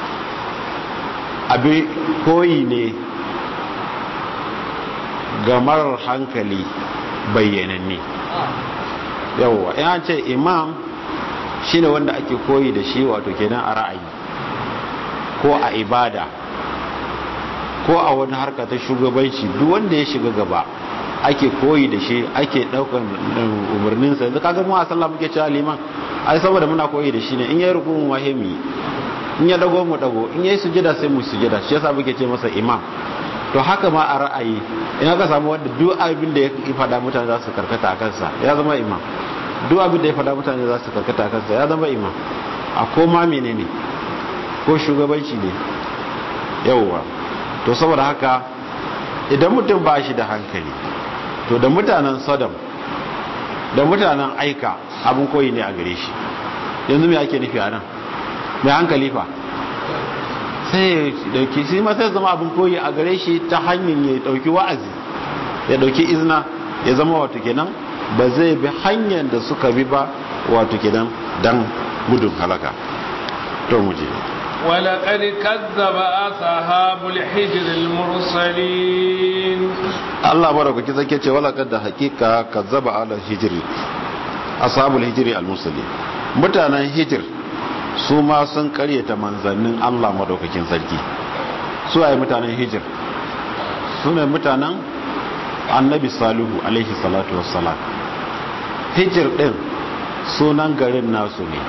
abin koyi ne ga marar hankali bayyananne yawwa ya ce imam shine wanda ake koyi da shi wato kenan a ra'ayi ko a ibada ko a wani harka ta shugabanci duk wanda ya shiga gaba ake koyi da shi ake daukan umarninsa yanzu kaga mu a sallah muke cewa liman ai saboda muna koyi da shi ne in yayi rukun wahimi in ya dago mu dago in yayi sujada sai mu sujada shi yasa muke ce masa imam to haka ma a ra'ayi in aka samu wanda duk abin da ya fada mutane za su karkata a kansa ya zama imam duk abin da ya fada mutane za su karkata a kansa ya zama imam a koma menene ko shugabanci ne yawwa to saboda haka idan mutum ba shi da hankali to da mutanen sodom da mutanen aika abin koyi ne a gare shi yanzu mai ake nufi a nan mai hankali fa sai dauki shi ma sai zama abin koyi a gare shi ta hanyar ya dauki wa'azi ya dauki izina ya zama wato kenan ba zai bi hanyar da suka bi ba wato kenan dan gudun halaka to mu je ولقد كذب أصحاب الحجر المرسلين Allah madaukaki zake ce wala da hakika kazzaba ala hijri ashabul hijri al-muslim mutanen hijir su ma sun karyata manzannin Allah madaukakin sarki su ayi mutanen hijir su ne mutanen annabi salihu alaihi salatu wassalam hijir din sunan garin nasu ne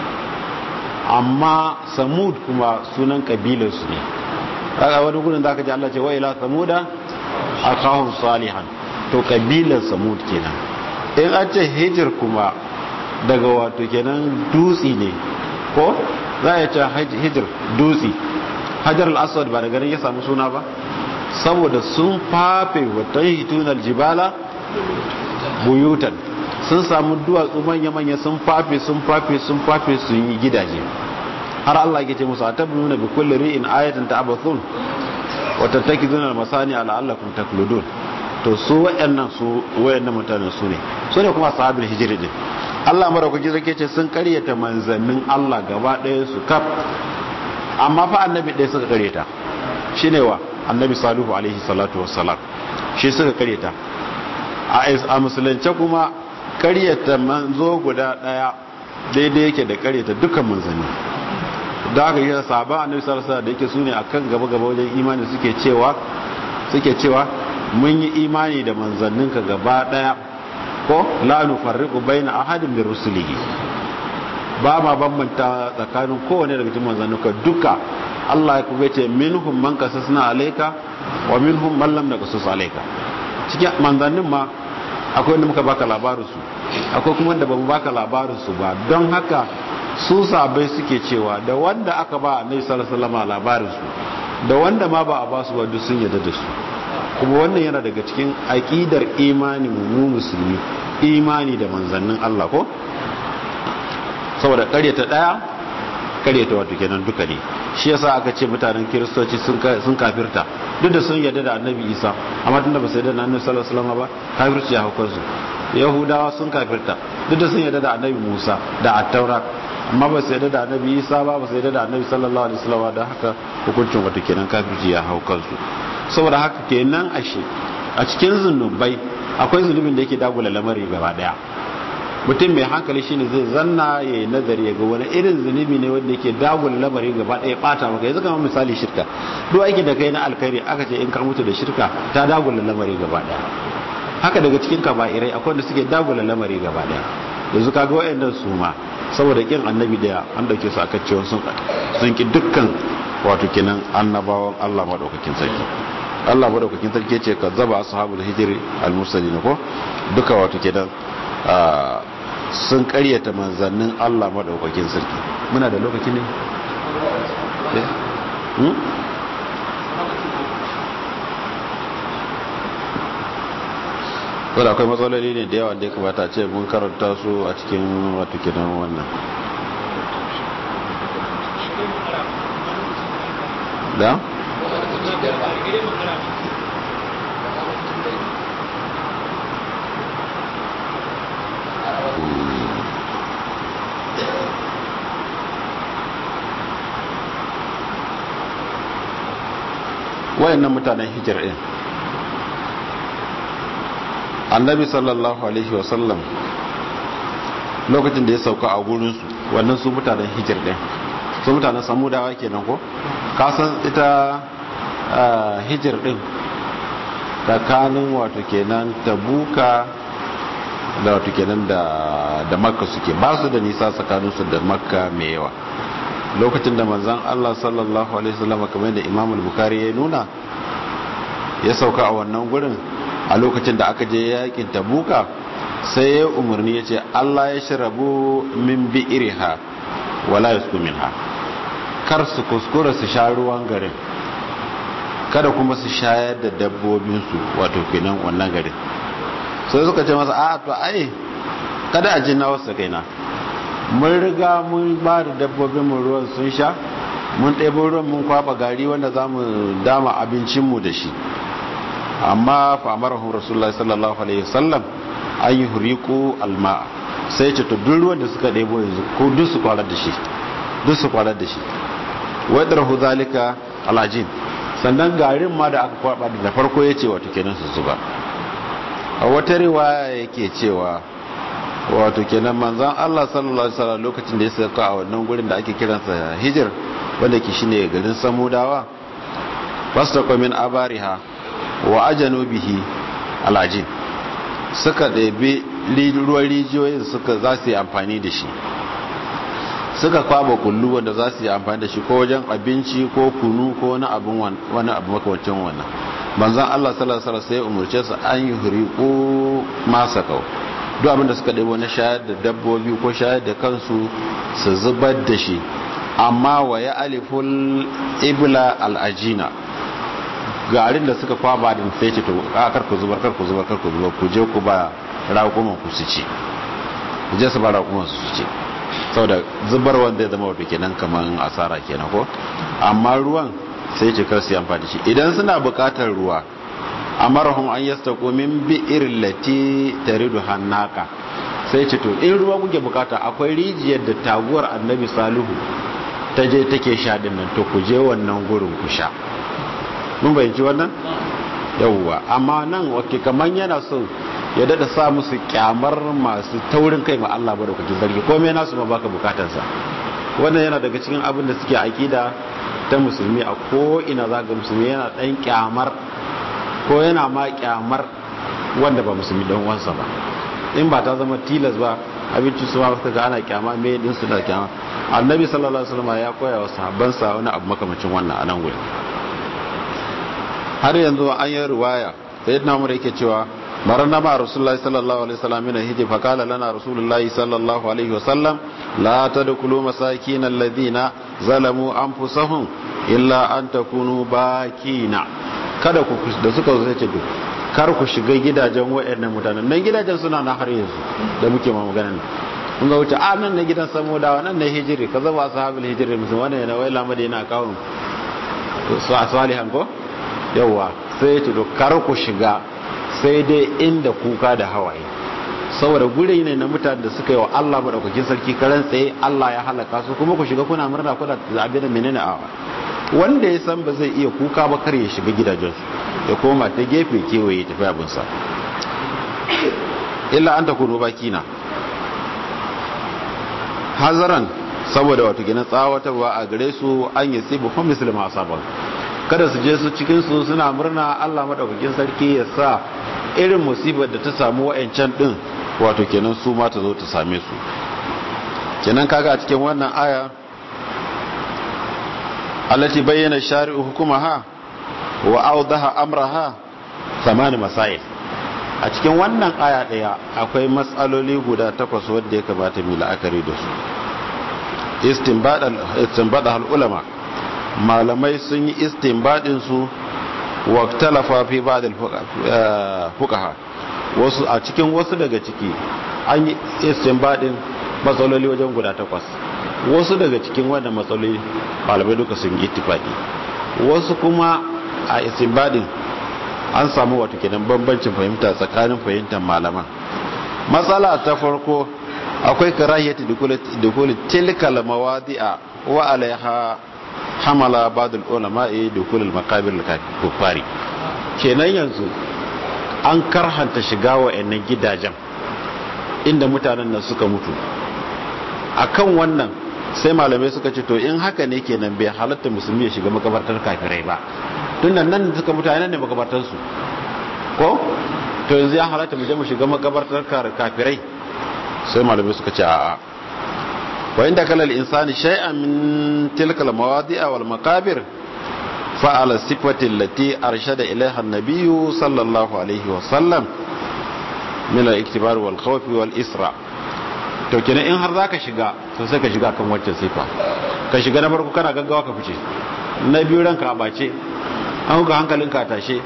amma samud kuma sunan kabilarsu ne kaga wani gudun da aka ji Allah ce wa ila samuda akahum salihan to kabilar samud kenan in an ce hijir kuma daga wato kenan dutsi ne ko za a ce hijir dutsi hajar al-aswad ba daga nan ya samu suna ba saboda sun fafe wata hitunar jibala buyutan sun samu duwatsu manya-manya sun fafe sun fafe sun fafe sun yi gidaje har Allah ya ce musu a tabbuna bi kulli ri'in ayatan ta'abathun wata take zunar masani ala'allakum takludun to su wayannan su wayannan mutanen su ne su ne kuma sahabul hijri din Allah madaukaki zake ce sun karyata manzannin Allah gaba ɗaya su kaf amma fa annabi ɗaya suka karyata shine wa annabi salihu alaihi salatu wassalam shi suka karyata a musulunce kuma karyata manzo guda ɗaya daidai yake da karyata dukkan manzanni da aka yi sahaba annabi sallallahu alaihi da yake sune akan gaba gaba wajen imani suke cewa suke cewa mun yi imani da manzanninka gaba daya ko la nufarriqu baina ahadin min rusulihi ba ma bambanta tsakanin kowane daga cikin manzanninka duka Allah ya kuma ce minhum man kasasna alayka wa minhum man lam naqasus alayka cikin manzannin ma akwai wanda muka baka labarin su akwai kuma wanda bamu baka labarin su ba don haka su sabai suke cewa da wanda aka ba annabi sallallahu alaihi wasallam labarin su da wanda ma ba a ba su ba duk sun yarda da su kuma wannan yana daga cikin aqidar imani mu musulmi imani da manzannin Allah ko saboda karyata daya karyata wato kenan duka ne shi yasa aka ce mutanen kiristoci sun kafirta duk da sun yarda da annabi isa amma tunda ba su yarda da annabi sallallahu alaihi wasallam ba kafirci ya hukar su yahudawa sun kafirta duk da sun yarda da annabi musa da attaura amma ba su yarda da annabi isa ba ba su yarda da annabi sallallahu alaihi wasallam da haka hukuncin wato kenan kafirci ya hukar su saboda haka kenan ashe a cikin zunubai akwai zunubin da yake dagula lamari gaba daya mutum mai hankali shine zai zanna ya yi nazari ya ga wani irin zunubi ne wanda yake dagula lamari gaba daya bata maka yanzu kamar misali shirka duk aiki da kai na alkhairi aka ce in ka mutu da shirka ta dagula lamari gaba daya haka daga cikin kaba'irai akwai wanda suke dagula lamari gaba daya yanzu kaga wayannan su ma saboda kin annabi da an dauke su aka cewa sun sun ki dukkan wato kenan annabawan Allah madaukakin sarki Allah madaukakin sarki ce ka zaba ashabul hijri al-mursalin ko duka wato kenan sun karyata manzannin Allah madaukakin sarki muna da lokaci ne wadda akwai matsaloli ne da yawa da ya kamata ce mun karanta su a cikin wato kenan wannan da? wayannan mutanen hijir din annabi sallallahu alaihi wasallam lokacin da ya sauka a gurinsu wannan su mutanen hijir din su mutanen samudawa kenan ko kasan ita hijir din tsakanin wato kenan tabuka da wato kenan da makka suke ba su da nisa tsakaninsu da makka mai yawa lokacin da manzan Allah sallallahu alaihi wasallam kamar da Imam al-Bukhari ya nuna ya sauka a wannan gurin a lokacin da aka je yakin Tabuka sai ya umarni yace Allah ya shirabu min bi'riha wala yasku minha kar su kuskura su sha ruwan garin kada kuma su shayar da dabbobin su wato kenan wannan garin sai suka ce masa a to ai kada a jinna wasu kaina mun riga mun ba da dabbobin mu ruwan sun sha mun ɗebo ruwan mun kwaba gari wanda za mu dama abincinmu da shi amma famarahun rasulullah sallallahu alaihi wasallam an yi huriku alma sai ce to duk ruwan da suka ɗebo yanzu ko duk su kwarar da shi duk su kwarar da shi wadar hu zalika alajin sannan garin ma da aka kwaba da farko ya ce wata kenan su zuba a wata riwaya yake cewa wato kenan manzan Allah sallallahu alaihi wasallam lokacin da ya sauka a wannan gurin da ake kiransa hijir wanda ke shine garin samudawa fastaqo min abariha wa ajanu bihi alajin suka ɗebi ruwan rijiyoyin suka za su yi amfani da shi suka kwaba kullu wanda za su yi amfani da shi ko wajen abinci ko kunu ko wani abin wani abu makamancin wannan manzan Allah sallallahu alaihi wasallam sai umurce su an yi huriqu masakau duk abinda suka ɗebo na shayar da dabbobi ko shayar da kansu su zubar da shi amma wa ya aliful ibla al'ajina garin da suka kwaba din sai ce to kar ku zubar kar ku zubar kar ku zubar ku je ku ba raƙuman ku su ci ku je su ba raƙuman su ci saboda zubar wanda ya zama wato kenan kaman asara kenan ko amma ruwan sai ce kar su yi amfani shi idan suna buƙatar ruwa amarahum an yastaqu min bi'ir lati taridu hannaka sai ce to in ruwa kuke bukata akwai rijiyar da taguwar annabi salihu ta je take sha din nan to ku je wannan gurin ku sha mun bayyana wannan yawwa amma nan wake kaman yana so ya dada sa musu kyamar masu taurin kai ma Allah ba da kuke zargi komai nasu ma baka bukatarsa wannan yana daga cikin abin da suke akida ta musulmi a ko ina zaga musulmi yana dan kyamar ko yana ma kyamar wanda ba musulmi don wansa ba in ba ta zama tilas ba abinci su ma ga ana kyama me din su da kyama annabi sallallahu alaihi wasallam ya koya wa sahabbansa wani abu makamacin wannan a nan gurin har yanzu an yi riwaya sayyidina umar yake cewa مرنا مع رسول الله صلى الله عليه وسلم من الهجر فقال لنا رسول الله صلى الله عليه وسلم لا تدخلوا مساكين الذين ظلموا أنفسهم إلا أن تكونوا باكين kada ku da suka zo ce duk kar ku shiga gidajen wayannan mutanen nan gidajen suna na har yanzu da muke ma magana kun ga wuce a nan na gidan samudawa nan na hijiri ka zaba ashabul hijiri musu wannan yana wai lamada yana kawo su salihan ko yawa sai ya ce to kar ku shiga sai dai inda kuka da hawaye saboda gure ne na mutane da suka yi wa Allah madaukakin sarki karan tsaye Allah ya halaka su kuma ku shiga kuna murna kuna zabe da menene a wanda ya san ba zai iya kuka ba kar ya shiga gidajensu ya koma ta gefe kewaye tafi abinsa illa an takunu bakina hazaran saboda wato gina tsawatarwa a gare su an yi sibu kuma musulma asabar kada su je su cikin su suna murna Allah madaukakin sarki ya sa irin musibar da ta samu wa'ancan din wato kenan su ma ta zo ta same su kenan kaga a cikin wannan aya allati bayyana shari'u hukumaha wa awdaha amraha thamani masail a cikin wannan aya daya akwai matsaloli guda takwas wanda ya kamata mu la'akari da su istinbada al ulama malamai sun yi istinbadin su wa talafa fi ba'd al fuqaha wasu a cikin wasu daga ciki an yi istinbadin matsaloli wajen guda takwas wasu daga cikin wannan matsaloli malamai duka sun yi ittifaki wasu kuma a istinbadin an samu wato kenan bambancin fahimta tsakanin fahimtar malaman matsala ta farko akwai karahiyati dukuli tilkal mawadi'a wa alaiha hamala badul ulama'i dukul makabir kufari kenan yanzu an karhanta shiga wa'annan gidajen inda mutanen nan suka mutu akan wannan sai malamai suka ce to in haka ne kenan bai halatta musulmi ya shiga makabartar kafirai ba tun nan nan suka mutane ne makabartarsu ko to yanzu ya halatta mu je mu shiga makabartar kafirai sai malamai suka ce a'a wa inda kala al-insani shay'an min tilka al-mawadi'a wal maqabir fa ala sifati allati arshada ilaiha an-nabiy sallallahu alaihi wa sallam min al-iktibar wal khawf wal isra to kenan in har zaka shiga to sai ka shiga kan wacce sifa ka shiga na farko kana gaggawa ka fice na biyu ranka a bace an ga hankalinka tashe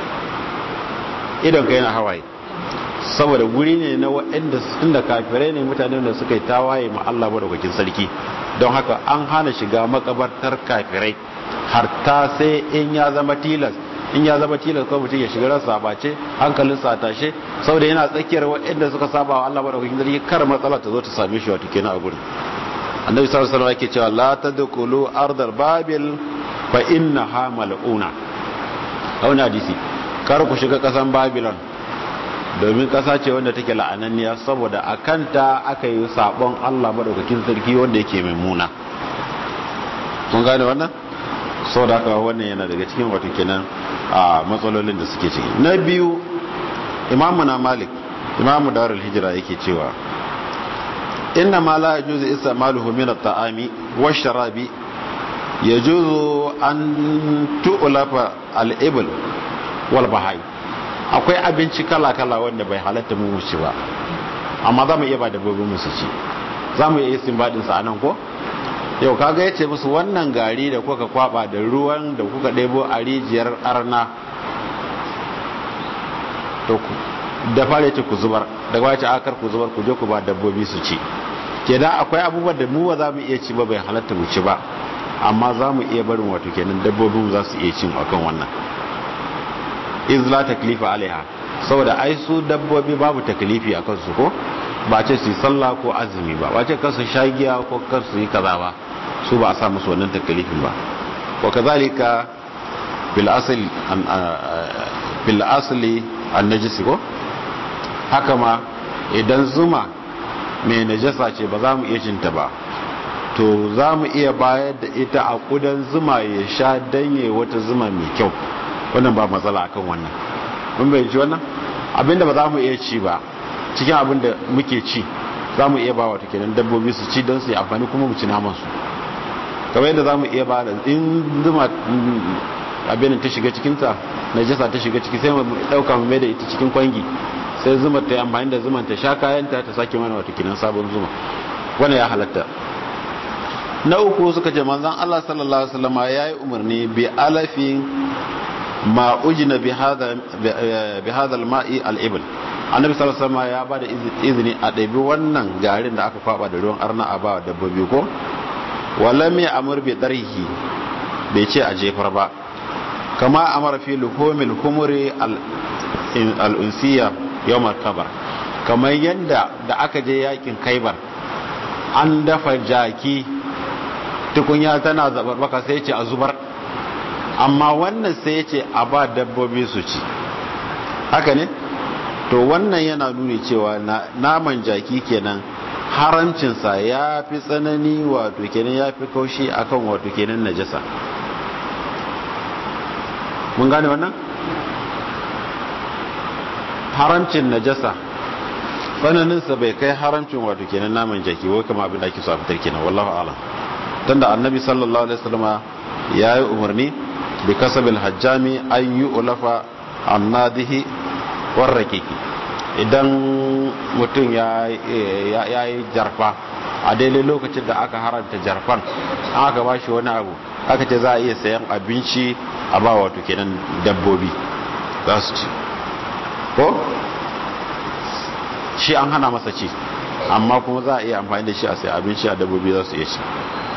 idan ka yana hawaye saboda guri ne na waɗanda inda kafirai ne mutanen da suka yi tawaye ma Allah madaukakin sarki don haka an hana shiga makabartar kafirai har ta sai in ya zama tilas in ya zama tilas ko mutum ya shiga ransa a bace hankalinsa a tashe saboda yana tsakiyar waɗanda suka saba wa Allah madaukakin sarki kar matsala ta zo ta same shi wato kenan a gurin annabi sallallahu alaihi wasallam yake cewa la tadkhulu ardal babil fa innaha mal'una auna hadisi kar ku shiga kasan babylon domin kasa ce wanda take la'ananniya saboda a kanta aka yi sabon Allah madaukakin sarki wanda yake mai muna kun gane wannan saboda haka wannan yana daga cikin wato kenan a matsalolin da suke ciki na biyu imamu na malik imamu darul hijira yake cewa inna ma la yajuzu istamaluhu min at-ta'ami wash-sharabi yajuzu an tu'lafa al-ibl wal bahai akwai abinci kala-kala wanda bai halatta mu mu ci ba amma za mu iya ba dabbobin mu su ci za mu iya istinbadin sa anan ko yau kaga yace musu wannan gari da kuka kwaba da ruwan da kuka ɗebo a rijiyar arna to ku da fare ce ku zubar da wace akar ku zubar ku je ku ba dabbobi su ci kenan akwai abubuwan da mu ba za mu iya ci ba bai halatta mu ci ba amma za mu iya barin wato kenan dabbobin za su iya cin akan wannan iz la taklifa alaiha saboda ai su dabbobi babu taklifi a kansu ko ba ce su yi sallah ko azumi ba ba ce kar su sha giya ko kar su yi kaza ba su ba a sa musu wannan taklifin ba wa kazalika bil asli an bil asli an najisi ko haka ma idan zuma mai najasa ce ba za mu iya cinta ba to za mu iya bayar da ita a kudan zuma ya sha danye wata zuma mai kyau wannan ba matsala akan wannan mun bai ji wannan abinda ba za mu iya ci ba cikin abinda muke ci za mu iya ba wata kenan dabbobi su ci don su yi amfani kuma mu ci naman su kamar yadda za mu iya ba da in zuma abin ta shiga cikinta najasa ta shiga ciki sai mu dauka mu mai da ita cikin kwangi sai zuma ta yi amfani da zuman ta sha kayanta ta sake mana wata kinan sabon zuma wanda ya halatta na uku suka ce manzan Allah sallallahu alaihi wasallam ya yi umarni bi alafin ma ujina bi hadha bi hadha al-ma'i al-ibl annabi sallallahu alaihi wasallam ya bada izini a ɗabi wannan garin da aka kwaba da ruwan arna a ba dabbobi ko walam ya amur bi darhi bai ce a jefar ba kama amara fi luhumil humuri al-unsiya yawmar kabar kamar yadda da aka je yakin kaibar an dafa jaki tukunya tana zabarbaka sai ce a zubar amma wannan sai ce a ba dabbobi su ci haka ne to wannan yana nuni cewa naman jaki kenan haramcinsa ya fi tsanani wato kenan ya fi kaushi akan wato kenan najasa mun gane wannan haramcin najasa tsananinsa bai kai haramcin wato kenan naman jaki wai kama abin da ake so a fitar kenan wallahu alam tunda annabi sallallahu alaihi wasallam ya yi umarni bi kasabil hajjami an yi ulafa annadihi warrakiki idan mutum ya yi jarfa a daidai lokacin da aka haranta jarfan an aka ba shi wani abu aka ce za a iya sayan abinci a ba wato kenan dabbobi za su ci ko shi an hana masa ci amma kuma za a iya amfani da shi a sai abinci a dabbobi za su iya ci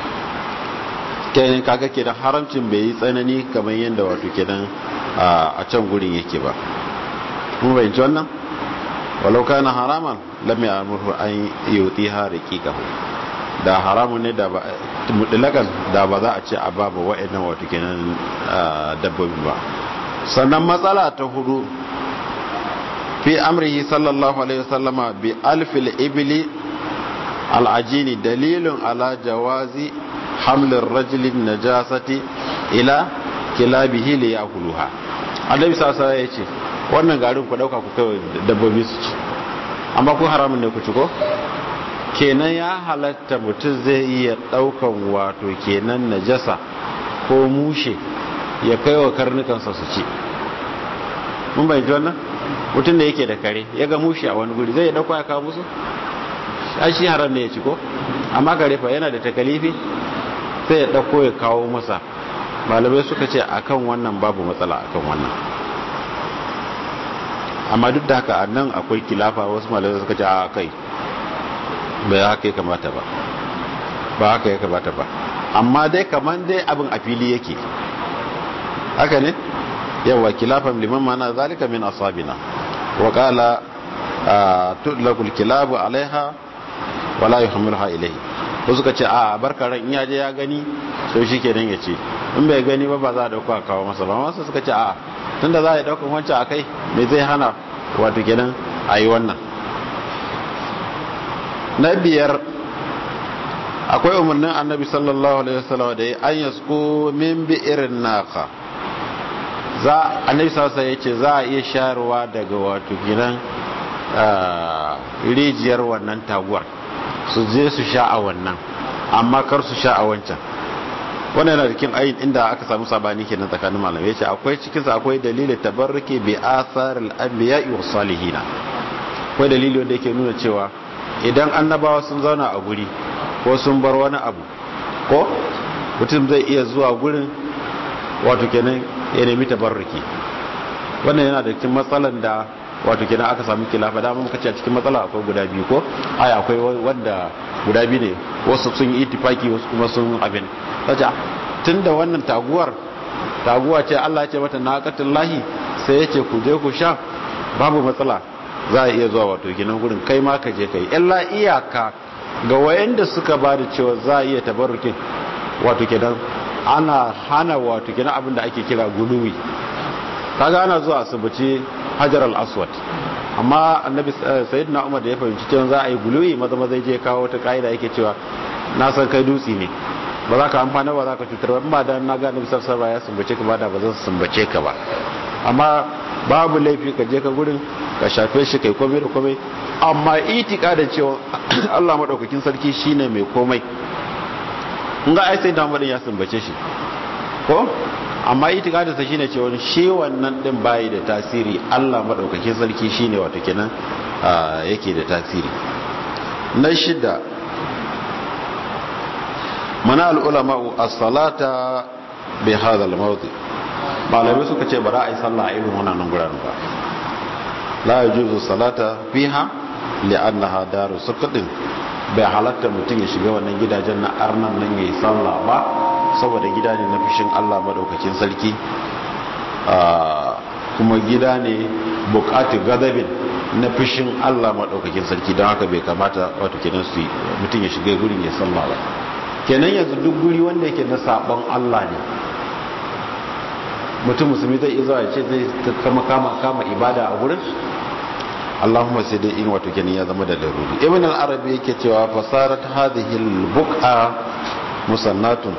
kenan kaga kenan haramcin bai yi tsanani kamar yadda wato kenan a can gurin yake ba mun bayyana wannan walau kana haraman lam ya'muru an yutiha riqiqahu da haramun ne da ba mutlakan da ba za a ce a babu wa'annan wato kenan dabbobi ba sannan matsala ta hudu fi amrihi sallallahu alaihi wasallama bi alfil ibli al'ajini dalilun ala jawazi hamlin rajulin najasati ila kilabihi li yakuluha annabi sallallahu ya ce wannan garin ku dauka ku kai dabbobi su ci amma ku haramun ne ku ci ko kenan ya halatta mutum zai iya daukan wato kenan najasa ko mushe ya kai wa karnukansa su ci mun bai ji wannan mutum da yake da kare ya ga mushe a wani guri zai ya dauka ya kawo musu shi haram ne ya ci ko amma kare fa yana da takalifi sai ya dauko ya kawo masa malamai suka ce akan wannan babu matsala akan wannan amma duk da haka nan akwai kilafa wasu malamai suka ce a kai bai haka ya kamata ba ba haka ya kamata ba amma dai kaman dai abin a fili yake haka ne yawa kilafan liman mana zalika min asabina wa qala tudlaqul kilabu alaiha wala yuhmiluha ilayhi ko suka ce a barka ran in yaje ya gani so shikenan ya ce in bai gani ba ba za a dauka kawo masa ba masu suka ce a tunda za a daukan wancan akai me zai hana wato kenan ayi wannan na biyar akwai umarnin annabi sallallahu alaihi wasallam da ya an yasko min bi irin naka za annabi sallallahu alaihi yace za a iya shayarwa daga wato gidan rijiyar wannan taguwar su je su sha a wannan amma kar su sha a wancan wannan yana cikin ayin inda aka samu sabani kenan tsakanin malamai yace akwai cikin sa akwai dalilin tabarruki bi atharil anbiya'i was salihin akwai dalili wanda yake nuna cewa idan annabawa sun zauna a guri ko sun bar wani abu ko mutum zai iya zuwa gurin wato kenan ya nemi tabarruki wannan yana da cikin matsalan da wato kenan aka samu kilafa da mun kace a cikin matsala akwai guda biyu ko ai akwai wanda guda biyu ne wasu sun yi itifaki wasu kuma sun abin sace tunda wannan taguwar taguwa ce Allah ya ce mata naqatullahi sai ya ce ku je ku sha babu matsala za a iya zuwa wato kenan gurin kai ma ka je kai illa iyaka ga wayanda suka ba da cewa za a iya tabarrukin wato kenan ana hana wato kenan abin da ake kira guluwi kaga ana zuwa asibiti hajar al-aswad amma annabi sayyidina umar da ya fahimci cewa za a yi guluwi maza maza je kawo wata kaida yake cewa na san kai dutsi ne ba za ka amfana ba za ka cutar ba da na ga annabi sallallahu alaihi ya sumbace ka ba da ba zan sumbace ka ba amma babu laifi ka je ka gurin ka shafe shi kai komai da komai amma itika da cewa Allah madaukakin sarki shine mai komai in ga ai sai da ya sumbace shi ko amma itikadin sa shine cewa shi wannan din bayi da tasiri Allah madaukakin sarki shine wato kenan yake da tasiri na shida mana al-ulama as-salata bi hadha al-mawdi malamai suka ce ba za a yi sallah a irin wannan guraren ba la yajuzu salata fiha li'annaha daru suqatin bai halatta mutum ya shiga wannan gidajen na arnan nan yayi sallah ba saboda gida ne na fishin Allah madaukakin sarki kuma gida ne bukatu gadabin na fishin Allah madaukakin sarki don haka bai kamata wato kenan su mutum ya shiga gurin ya sallah ba kenan yanzu duk guri wanda yake na sabon Allah ne mutum musulmi zai iya zuwa ya ce zai kama kama kama ibada a gurin Allahumma sai dai in wato kenan ya zama da laruri ibn al-arabi yake cewa fasarat hadhihi al-buqa musannatun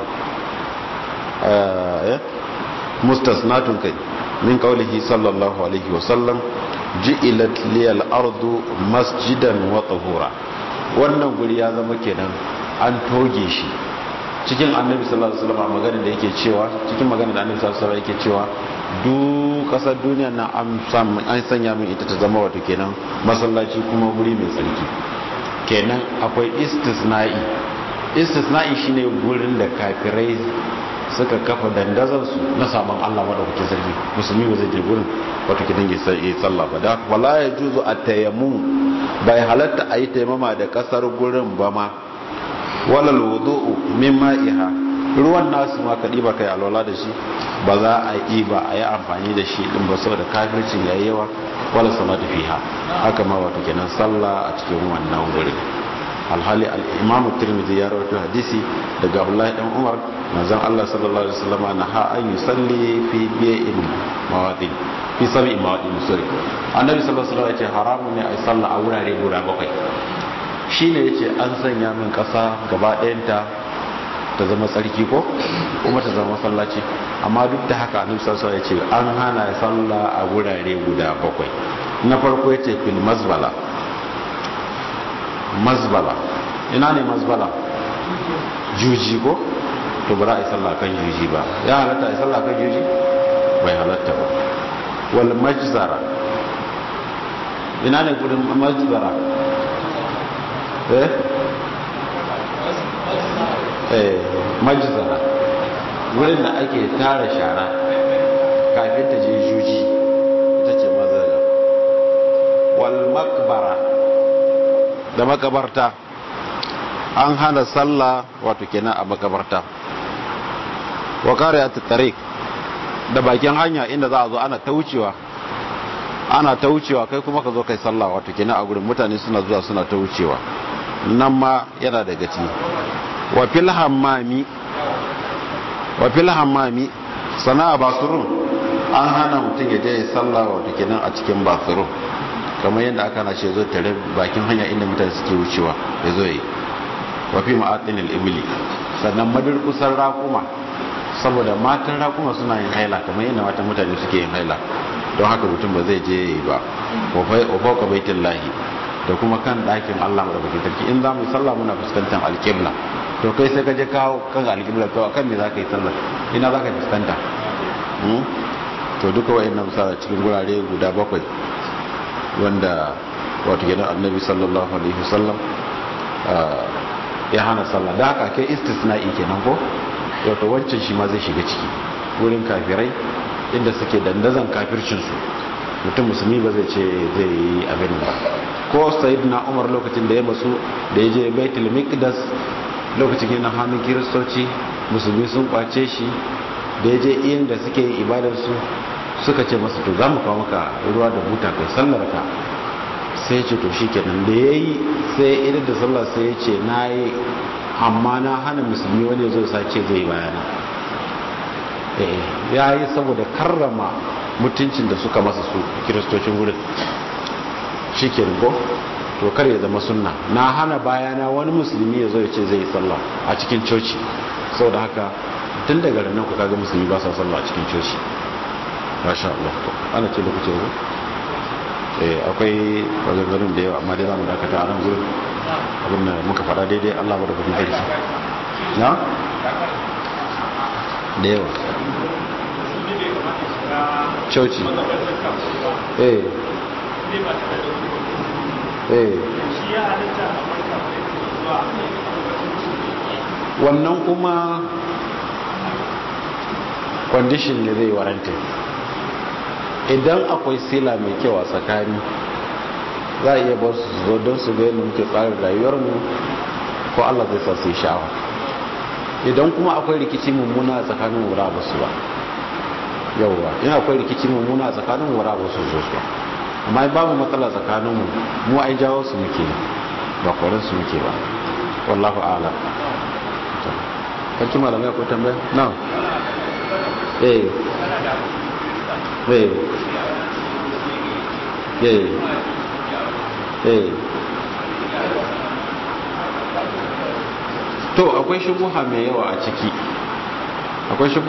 mustasnatun kai min qawlihi sallallahu alaihi wa sallam ji'ilat liyal ardu masjidan wa tahura wannan guri ya zama kenan an toge shi cikin annabi sallallahu alaihi wasallam magana da yake cewa cikin magana da annabi sallallahu alaihi wasallam yake cewa duk kasar duniya na an sanya min ita ta zama wato kenan masallaci kuma guri mai tsarki kenan akwai istisna'i istisna'i shine gurin da kafirai suka kafa dandazansu na saman Allah madaukakin sarki musulmi ba zai je gurin wato kidan ya sai sallah ba da wala ya juzu at-tayammum bai halatta ayi taimama da kasar gurin ba ma walal wudu'u min ma'iha ruwan nasu ma ka diba kai alwala da shi ba za a yi ba a yi amfani da shi din ba saboda kafircin yayi yawa wala salatu fiha haka ma wato kenan sallah a cikin wannan gurin alhali al-imamu tirmidhi ya rawaito hadisi daga abdullahi dan umar manzon Allah sallallahu alaihi wasallam na ha an yusalli fi bi'in mawadin fi sab'i mawadin sorry annabi sallallahu alaihi wasallam ya ce haramun ne a sallah a wurare guda bakwai shine yace an sanya min kasa gaba ɗayanta ta zama tsarki ko kuma ta zama masallaci amma duk da haka annabi sallallahu alaihi wasallam ya ce an hana sallah a wurare guda bakwai na farko yace fil mazbala mazbala ina ne mazbala juji ko to ba za a yi sallah kan juji ba ya halatta a yi sallah kan juji bai halatta ba wal majzara ina ne gudun majzara eh eh majzara wurin da ake tara shara kafin ta je juji ita ce mazara wal makbara da makabarta an hana sallah wato kenan a makabarta wa qariyat tariq da bakin hanya inda za a zo ana taucewa ana taucewa kai kuma ka zo kai sallah wato kenan a gurin mutane suna zuwa suna taucewa nan ma yana daga ci wa fil hammami wa fil hammami sana'a basurun an hana mutum ya je ya sallah wato kenan a cikin basurun kamar yadda aka na ce zo tare bakin hanya inda mutane suke wucewa ya zo yi wafi ma'atinil ibili sannan madurkusar rakuma saboda matan rakuma suna yin haila kamar yadda matan mutane suke yin haila don haka mutum ba zai je yi ba wafauka baitin lahi da kuma kan ɗakin allah da bakin sarki in za mu yi sallah muna fuskantar alƙibla to kai sai ka je kawo kan alƙibla to kan me za ka yi sallah ina za ka fuskanta to duka wa'in nan sa cikin gurare guda bakwai wanda wato gidan annabi sallallahu alaihi wasallam ya hana sallah da haka kai istisna'i kenan ko wato wancan shi ma zai shiga ciki wurin kafirai inda suke dandazan kafircinsu mutum musulmi ba zai ce zai yi abin ba ko sayyidina umar lokacin da ya masu da ya je baitul miqdas lokacin yana hannun kiristoci musulmi sun kwace shi da ya je iyan da suke yin ibadarsu suka ce masa to za mu kawo maka ruwa da buta kai sallar ka sai ce to shi kenan da ya yi sai idan da sallar sai ya ce na yi amma na hana musulmi wani zo sace zai bayana ya yi saboda karrama mutuncin da suka masa su kiristocin wurin shi ke ko to kar ya zama sunna na hana bayana wani musulmi ya zo ya ce zai yi sallah a cikin coci saboda haka tun daga ranar ku kaga musulmi ba sa sallah a cikin coci masha Allah ana ce lokacin ku eh akwai maganganun da yawa amma dai zamu dakata a nan gurin abin da muka faɗa daidai Allah ba da kudin sarki na da yawa coci eh eh wannan kuma condition ne zai waranta idan akwai sila mai kyau a tsakani za a iya ba su zo don su ga yadda muke tsarin rayuwarmu ko allah zai sa su yi sha'awa idan kuma akwai rikici mummuna a tsakanin wura ba su ba yauwa in akwai rikici mummuna a tsakanin wura ba su zo su ba amma babu matsala tsakaninmu mu ai jawo su muke ba kwarin su muke ba wallahu ala kanki malamai akwai tambaya na eh eh eh eh to akwai shubuha mai yawa a ciki akwai